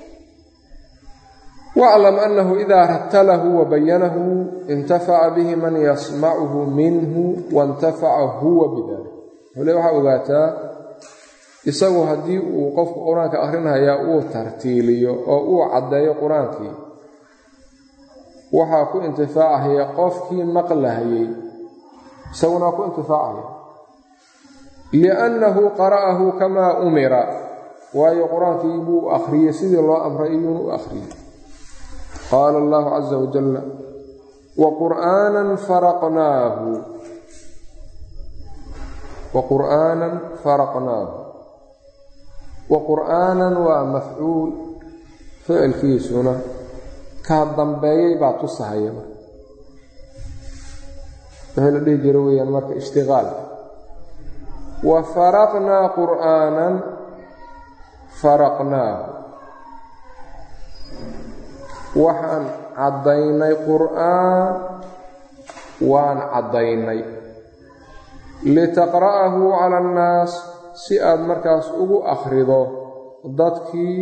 waclam annahu idaa rattalahu wa bayanahu intafaca bihi man yasmacuhu minhu waintafaca huwa bidalik hole waxaa ogaataa isagu haddii uu qofku qur-aanka akhrinhayaa uu tartiiliyo oo uu caddeeyo qur-aankii waxaa ku intifaacahaya qofkii maqlahayey isaguna ku intifaacaya liannahu qara'ahu kamaa umira waayo qur-aankii buu akhriyey sidii loo amray iyuuna u akhriyey qaala allahu caza wajalla wa qur'aanan faraqnaahu wa qur'aanan faraqnaahu wa qur'aanan waa mafcuul ficilkiisuna kaa dambeeyey baa tusahaya wixii la dhihi jiro weeyaan marka ishtiqaal wa faraqnaa qur'aanan faraqnaahu waxaan caddaynay qur'aan waan caddaynay litaqra'ahu cala annaas si aad markaas ugu akhrido dadkii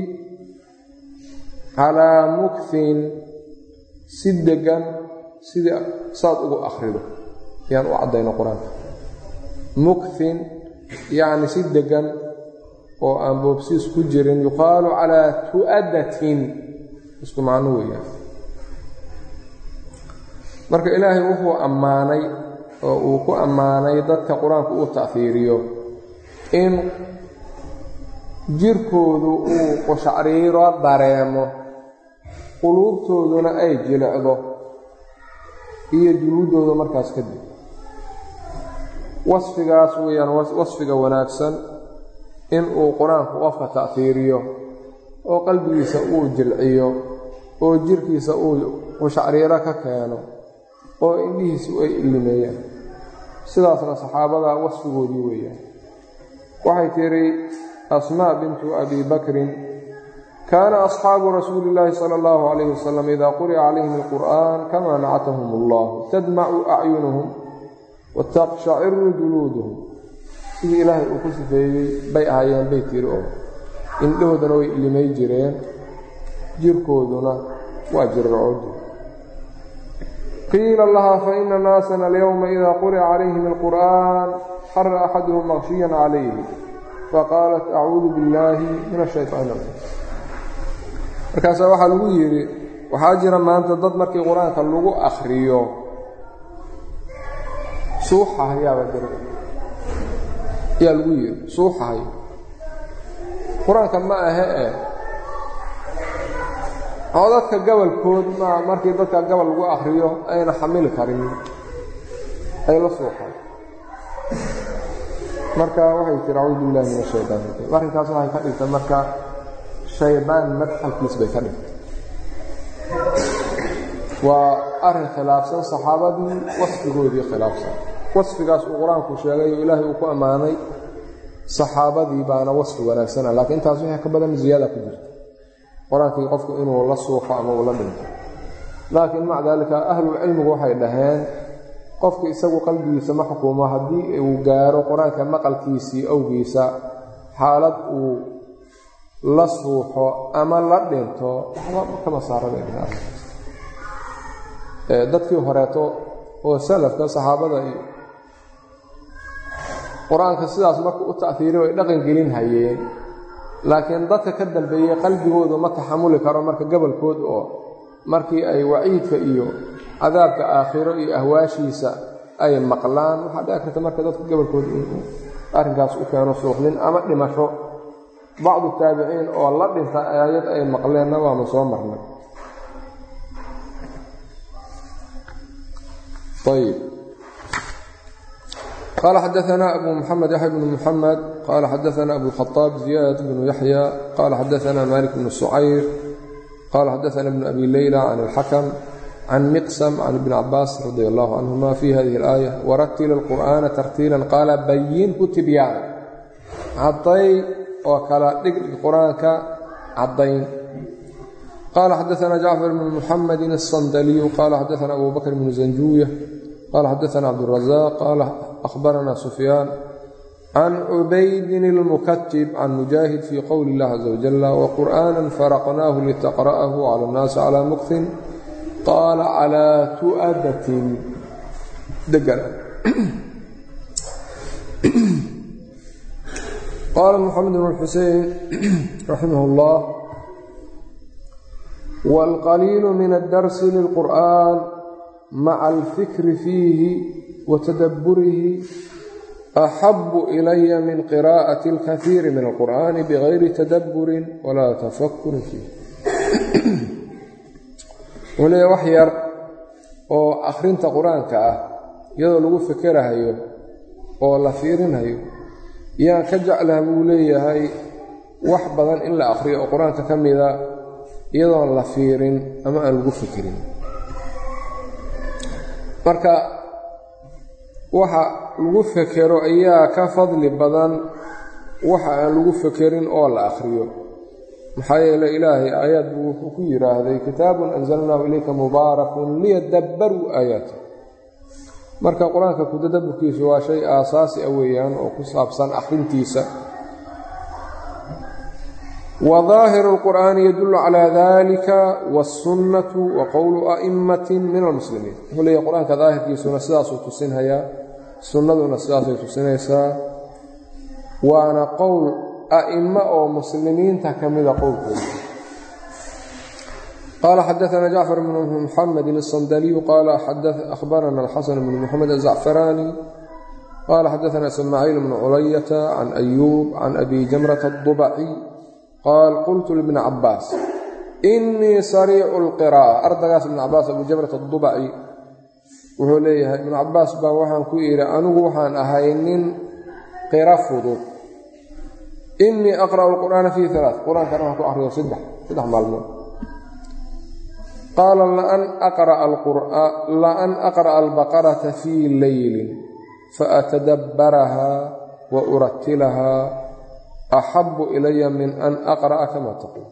calaa mukhin si deggan sidii saad ugu akhrido yaan u caddayno qur-aanka mukhin yacni si deggan oo aan boobsiis ku jirin yuqaalu calaa tu'adatin isku macno weeyaan marka ilaahay wuxuu ammaanay oo uu ku ammaanay dadka qur-aanku uu ta'fiiriyo in jirkoodu uu qushacriiro dareemo quluubtooduna ay jilicdo iyo juluuddooda markaas kadib wasfigaas weeyaan wasfiga wanaagsan in uu qur-aanku qofka ta'fiiriyo oo qalbigiisa uu jilciyo oo jirkiisa uu qushacriiro ka keeno oo indhihiisu ay illimeeyaan sidaasna saxaabada wasfigoodii weeyaan waxay tidhi asmaa bintu abi bakrin kaana asxaabu rasuuli illaahi sala allahu calayhi wasalam idaa quri'a calayhim alqur'aan kamaa nacatahum allah tadmacu acyunuhum wataqshaciru juluuduhum sidii ilaahay uu ku sifeeyey bay ahaayeen bay tiri oo indhahoodana way illimay jireen jirkooduna waa jirracoodi qiila lahaa faina naasana alyowma idaa quri'a calayhim alqur'aan xara axaduhum maqshiyan calayhi faqaalat acuudu billaahi min ashaytaan rajiim markaasaa waxaa lagu yidhi waxaa jira maanta dad markii qur-aanka lagu akhriyo suuxahayaaba jira ayaa lagu yidhi suuxahay qur-aanka ma ahe e oo dadka gabalkood ma markii dadka gabal lagu akhriyo ayna xamili karin ay la suuxay marka waxay tiri acuudu billahi min ashaytaan rajiim arrinkaas waxay ka dhigtay marka shaydaan madxalkiis bay ka dhigtay waa arrin khilaafsan saxaabadii wasfigoodii khilaafsan wasfigaas uu qur-aanku sheegay oo ilaahay uu ku ammaanay saxaabadii baana wasfi wanaagsana laakiin intaas wixii ka badan ziyaada ku jirta qur-aankii qofku inuu la suuqo ama uu la dhinto laakiin maca daalika ahlulcilmigu waxay dhaheen qofka isagu qalbigiisa ma xukumo haddii uu gaaro qur-aanka maqalkiisii awgiisa xaalad uu la suuxo ama la dhinto waxba kama saarabeen dadkii horeeto oo salafka saxaabada iyo qur-aanka sidaas marka u ta'hiiri ay dhaqan gelin hayeen laakiin dadka ka dambeeyey qalbigoodu ma taxamuli karo marka gobolkood oo markii ay waciidka iyo cadaabka aakhiro iyo ahwaashiisa ay maqlaan waxaa dhici karta marka dadka gobolkooda inuu arrinkaas u keeno suuxdin ama dhimasho bacdu taabiciin oo la dhinta aayad ay maqleenna waama soo marnay ayb qال xdثna أbو محمد يحيى بن محمد qال xdثna أbو الخطاب زياد بن يحيى qال xdثna مالك بن سعير qال xdثna بن أbي ليلى عن الحكم عن مقسم عن بن عباس رضي الله عنهma في hذه الآية ورتل القرآن ترتيiلا qاaل byنhu تبyاn caday oo kala dhig qur-aanka cadayn qال xdثna جعفر بن محمد الصندلي qال xdثna أbو بكر بن زنجوية qال xdثna عبدالرزاق qال أخبرنا سفيان عن عبيد المكتب عن مجاهد في قول الله عز وجل وقرآنا فرقناه لتقرأه على الناس على مكث قال على تؤدة دقل قال محمد بن الحسين رحمه الله والقليل من الدرس للقرآن مع الفكر فيه وتدبره أحب إلي من قراءة الكثير من القرآن بغير تدبر ولا تفكر فيه waliya wax yar oo akhrinta qur-aanka ah iyadoo lagu fikerahayo oo la fiirinhayo yaan ka jeclaha buu leeyahay wax badan in la akhriyo oo qur-aanka ka mida iyadoon la fiirin ama aan lagu fikirin marka waxa lagu fekero ayaa ka fadli badan waxa aan lagu fekerin oo la akhriyo maxaa yeele ilaahay aayaad buu wuxuu ku yidhaahday kitaabun anzalnaahu ilayka mubaarakun liyadabbaruu aayaati marka qur-aanka kutadabburkiisu waa shay aasaasi a weeyaan oo ku saabsan akhrintiisa wa daahiru lqur'aani yadullu calaa dalika wasunnatu wa qowlu a'immatin min almuslimiin wuxuu leeyahy qur-aanka daahirkiisuna sidaasuu tusinhayaa sunnaduna sidaasay tusinaysaa waana qowl a'imo oo muslimiinta ka mida qowlkooda qaala xadaثna jacfar bn muxamedi الصandaliyu qaala ahbarana alxasan bn mxamed azacfaraani qaala xadaثna ismaaciil bn culayata can ayuub can abi jamrata الضubci qaal qultu libni cabaas inii sariicu اlqirا'a ardagaas ibn cabaas abu jamrata الضubci wuxuu leeyahay ibn cabaas baa waxaan ku idhi anigu waxaan ahay nin qira fudud inii aqra'u alqur'aana fii alaa qur-aankana waxaan ku akhriyo saddex saddex maalmood qaala la an aqra'a albaqarata fii leylin faatadabbarahaa wa uratilahaa axabu ilaya min an aqra'a kama taquul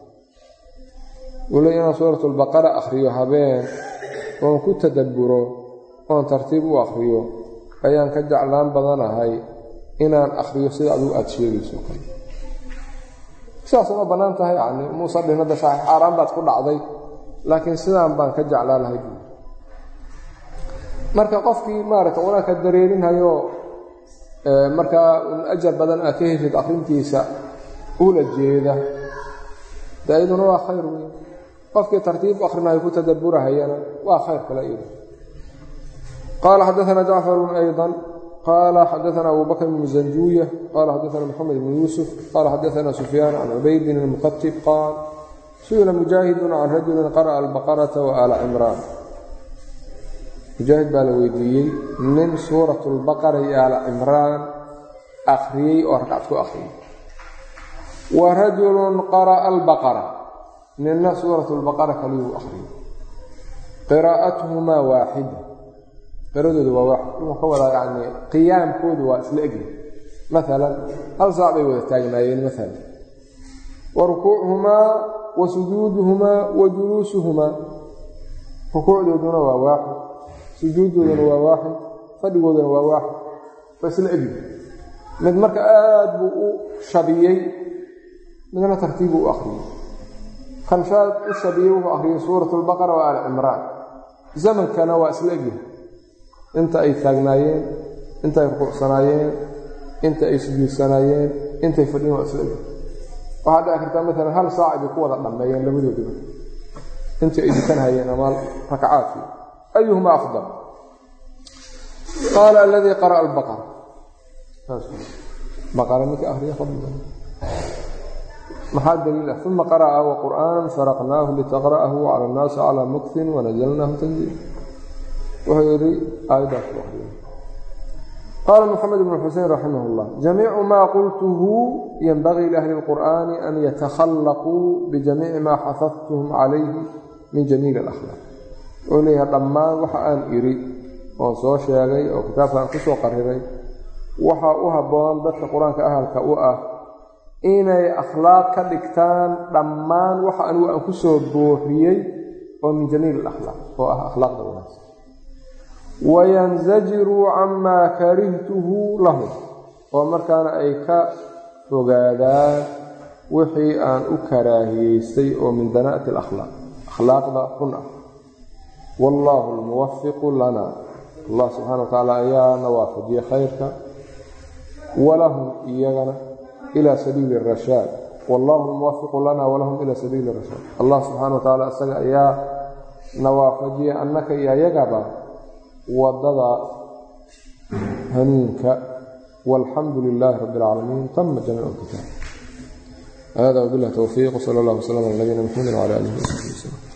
wule inaan suurat albaqara akhriyo habeen oon ku tadabburo oon tartiib u akhriyo ayaan ka jeclaan badanahay inaan akhriyo sida adigu aada sheegayso kale sidaas uma bannaan tahay yani muuse dhinada xaaraan baad ku dhacday laakiin sidaan baan ka jeclaa lahay buui marka qofkii maaragta qur-aanka dareerinhayo markaa un ajar badan aad ka heshid akhrintiisa ula jeeda de iyaduna waa khayr weyn qofkii tartiib akrinayo ku tadaburahayana waa khayr kale iyadu qaala xadaثna jacfarun ayضا qala xadaثna abu bakr bn zanjuya qala xadaثna mxamed bn yuusuf qala xadaثna sufyaan can cubaydin اlmuqatib qaal su'ila mujaahidun can rajuli qara'a albaqaraةa waala cimraan mujaahid baa la weydiiyey nin suuraة اlbaqara iyo aala cimraan akhriyey oo rakcad ku akhriyey wa rajulu qara'a albaqara nina suuraة اlbaqara kaliyuu akhriyey qiraa'atuhumaa waaxida qiradooda waa waaxid wuxuu ka wadaa yani qiyaamkoodu waa isla egya maalan hal saac bay wada taagnaayeen maalan wa rukuuchumaa wa sujuuduhumaa wa juluusuhumaa rukuucdooduna waa waaxid sujuuddooduna waa waaxid fadhigooduna waa waaxid waa isla egi mid marka aad buu u shabiyey midna tartiibbuu u akhriyey kan shaad u shabiyey wuxuu akhriyey suurat albaqara wa aali cimraan zamankana waa isla egyahay inta ay taagnaayeen inta ay rukuucsanaayeen inta ay sujuudsanaayeen intay fadhiyen waa isla egyahay waxaa dhici kartaa maalan hal saac bay ku wada dhammeeyeen labadooduba intii ay dukanhayeen ama rakacaadkii ayuhuma afdal qaala aladii qara'a albaqara baqara ninka ahriya fadliga maxaa daliil ah uma qara'a wa qur'aanan faraqnaahu litaqra'ahu cala annaasi calaa muktin wanazalnaahu tanziila wuxuu yidhi aayaddaas ku akriya qaala moxamed ibnu xusein raximah اllah jamiicu maa qultuhu yenbagii liahli اlqur'ani an yatakhallaquu bijamiici maa xafadtuhum calayhi min jamiili alakhlaaq wuxuu leeyahay dhammaan waxa aan idhi oon soo sheegay oo kitaabkaan ku soo qariray waxaa u habboon dadka qur-aanka ahalka u ah inay akhlaaq ka dhigtaan dhammaan waxa anigu aan ku soo booriyey oo min jamiili alakhlaaq oo ah akhlaaqda wanaagsan wayansajiruu camaa karihtuhu lahum oo markaana ay ka fogaadaan wixii aan u karaahiyeystay oo min danaa'ati alakhlaaq akhlaaqda run ah wallaahu almuwafiqu lana allah subxana wa tacaala ayaana waafajiye khayrka walahum iyagana ilaa sabiili rashaad wallaahu almuwafiqu lana walahum ilaa sabiili rashaad allah subxana wa tacaala isaga ayaa na waafajiye annaka iyo ayagaba wadada hanuunka walxamdu lilaahi rabi اlcaalamiin tama jamiic اlkitaab hada wbilah towfiiq wsala allah wslam ala nabiyina mxamedi wcala alihi wsaxbi wslm